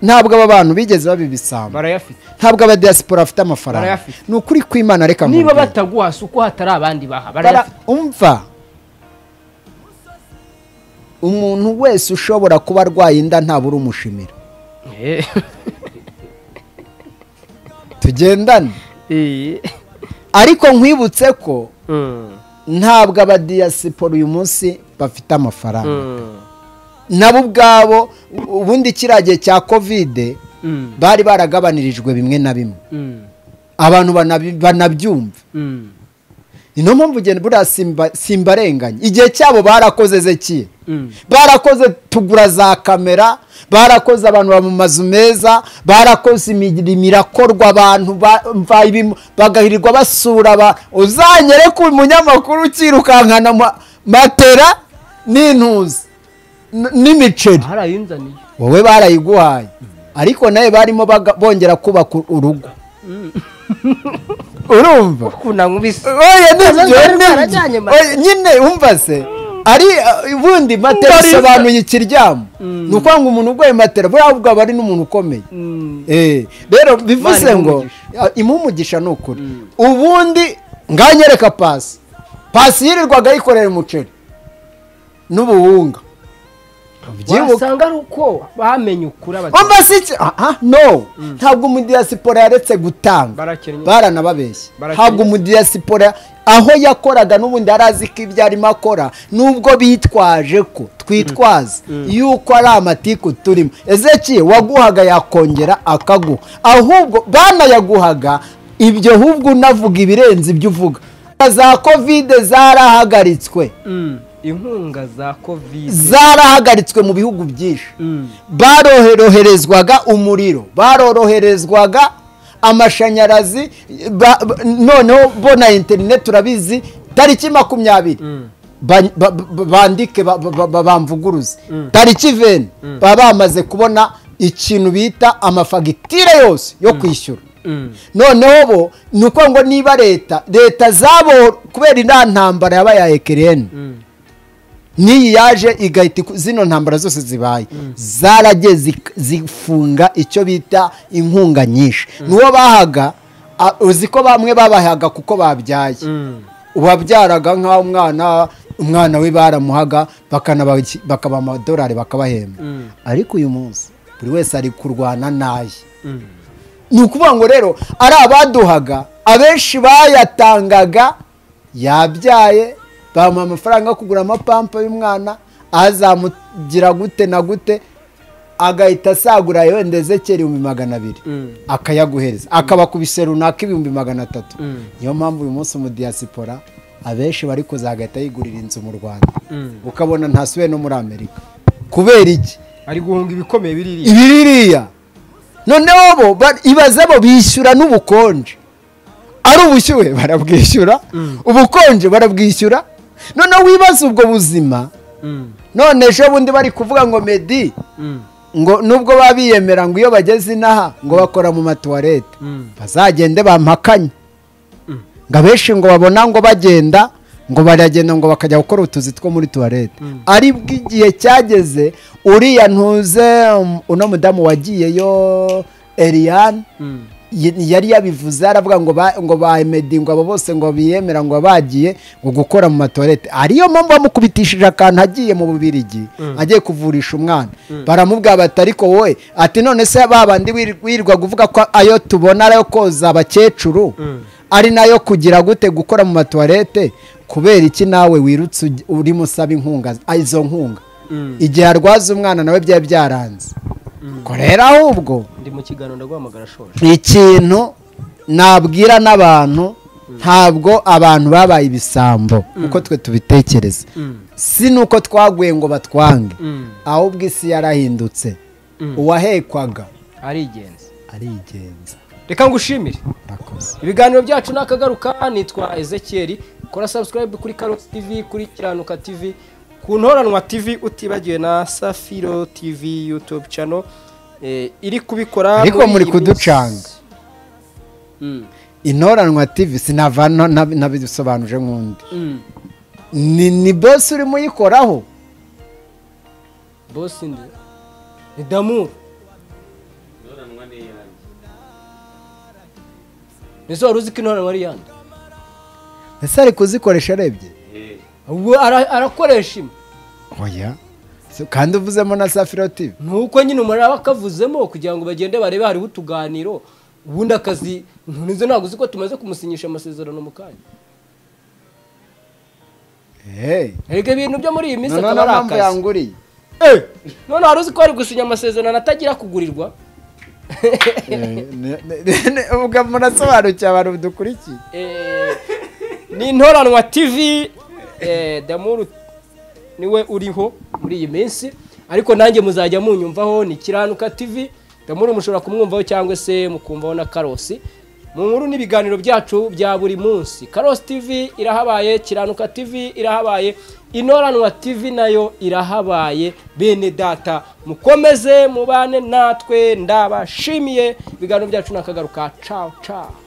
ntabwo aba bantu bigeze babibisamba barayafite ntabwo aba diaspora bafite amafaranga Barayafite. ni ukuri kw'imana reka niba nkubwire. bataguha si uko hatari abandi baha Bara- barayafite umva umuntu wese ushobora kuba arwaye inda ntabura umushimira Eh, tugendane eh, ariko nkwibutse ko mm. ntabwo abadiyasipora uyu munsi bafite amafaranga nabo ubwabo ubundi kiriya gihe cya kovide bari baragabanirijwe bimwe na bimwe abantu banabi- banabyumva ni niyo mpamvu ugenda buriya simba- simbarenganya igihe cyabo barakoze zekiye barakoze tugura za kamera barakoze abantu baba mu mazu meza barakoze imirimo irakorwa abantu ba- mva ibimu- bagahirirwa basura aba uzanyere ku munyamakuru ukirukankana ma- matera n'intuzi n- n'imiceri harayinzaniye wowe barayiguhaye ariko nawe barimo baga- bongera kubaka urugo urumva kunankubise oya nibyo Bazongera nibyo barajyanye mate. Oya, nyine wumva se ari uh, ubundi matera isobanuye ikiryamo ni ukuvuga ngo umuntu urwaye matera buriya ahubwo aba ari n'umuntu ukomeye Eh, rero bivuze Imana ngo ah, imuhe umugisha ni ukuri ubundi nganyereka pasi pasi yirirwaga ayikorera umuceri n'ubuwunga Ubyibuka. wasanga ari uko bamenye ukuri abakinnyi Umva si iki aha no ntabwo umudiyasipora yaretse gutanga barakennye baranababeshya Barakennye. ntabwo umudiyasipora aho yakoraga n'ubundi yari azi ko ibyo arimo akora nubwo bitwaje ko twitwaza yuko ari amatiku turimo ezeki waguhaga yakongera akaguha ahubwo banayaguhaga ibyo ahubwo unavuga ibirenze ibyo uvuga za kovide zarahagaritswe inkunga za kovide zarahagaritswe mu bihugu byinshi Mm. baroroherezwaga umuriro baroroherezwaga amashanyarazi ba- ba- noneho bo na interineti turabizi tariki makumyabiri ba- ba- ba- bandike ba- ba- ba- bamvuguruze tariki veni baba bamaze kubona ikintu bita amafagitire yose yo kwishyura noneho bo ni ukuvuga ngo niba leta leta zabo kubera iriya ntambara yabaye ya ekiriyeni n'iyi yaje igahita iku- zino ntambara zose zibaye zaragiye zik- zifunga icyo bita inkunga nyinshi n'uwo bahaga a- uzi ko bamwe babahaga kuko babyaye uwabyaraga nk'aho umwana umwana we baramuhaga bakanabaki- bakabaha amadolari bakabahemba ariko uyu munsi buri wese ari kurwana n'aye ni ukuvuga ngo rero ari abaduhaga abenshi bayatangaga yabyaye bamuha amafaranga yo kugura amapampa y'umwana azamugira gute na gute agahita asagura wenda ezekera ibihumbi magana abiri akayaguhereza akaba ku bise runaka ibihumbi magana atatu niyo mpamvu uyu munsi mu diyasipora abenshi bari kuza agahita yigurira inzu mu rwanda ukabona ntasubiye no muri amerika kubera iki ari guhunga ibikomeye biririye ibiririya noneho bo ba- ibaze bo bishyura n'ubukonje ari ubushyuhe barabwishyura ubukonje barabwishyura noneho wibaza ubwo buzima none ejo bundi bari kuvuga ngo medi ngo nubwo baba biyemera ngo iyo bageze inaha ngo bakora mu matuwarete bazagende bampakanye ngo abenshi ngo babona ngo bagenda ngo baragenda ngo bakajya gukora utuzi two muri tuwarete ari bw'igihe cyageze uriya ntuze um, uno mudamu wagiyeyo Eliane ye- yari yabivuze aravuga ngo ba- ngo ba emedi ngo abo bose ngo biyemera ngo bagiye ngo gukora mu matuwarete ariyo mpamvu bamukubitishije akantu agiye mu bubirigi agiye kuvurisha umwana baramubwira bati ariko wowe ati none se babandi wir- wirirwa kuvuga ko ayo tubona ari ayo koza abakecuru ari nayo kugira gute gukora mu matuwarete kubera iki nawe wirutse uj- urimo usaba inkunga ah, izo nkunga igihe arwaza umwana nawe byari byaranze ko rero ahubwo ndi mu kiganiro ndaguhamagara shoje ikintu nabwira n'abantu ntabwo abantu babaye ibisambo uko twe tubitekereza si nuko twaguye ngo batwange ahubwo isi yarahindutse uwahekwaga arigenza arigenza reka ngushimire murakoze ibiganiro byacu ni akagaruka nitwa ezekiel kora subscribe kuri karosi tv kuri kiranuka tv ku ntoranwa tv utibagiwe na safiro tv youtube channel eh, iri kubikora Ariko muri muri iyi kuducanga. minsi. Mm, intoranwa tv sinava no- nab- nabisobanuje nk'undi mm. ni ni bose urimo uyikoraho bosi ndi ni damuru nizo wari uzi ko intoranwa ari iyande ese ari kuzikoresha arebye Ubu ara- arakoresha imwe oya So, kandi uvuzemo na safiro tv nuko nyine umuntu aba akavuzemo kugira ngo bagende barebe hariho utuganiro ubundi akazi ntunze ntabwo uzi ko tumaze kumusinyisha amasezerano mu kanya erega ibintu byo muri iyi minsi noneho niyo akaba ari mpamvu akazi yanguriye Eh, none wari uzi ko ari gusinya amasezerano atagira kugurirwa Eh, ne- ne- ne- ne- ubwo murasobanukiwe abantu dukurikiye Eh, ni intoranwa tv eh, damuru niwe uriho muri iyi minsi ariko nanjye muzajya munyumvaho ni kiranuka tv damuru mushobora kumwumvaho cyangwa se mukumvaho na karosi mu nkuru n'ibiganiro byacu bya buri munsi karosi tv irahabaye kiranuka tv irahabaye inoranwa tv nayo irahabaye bene data mukomeze mubane natwe ndabashimiye ibiganiro byacu nakagaruka caw caw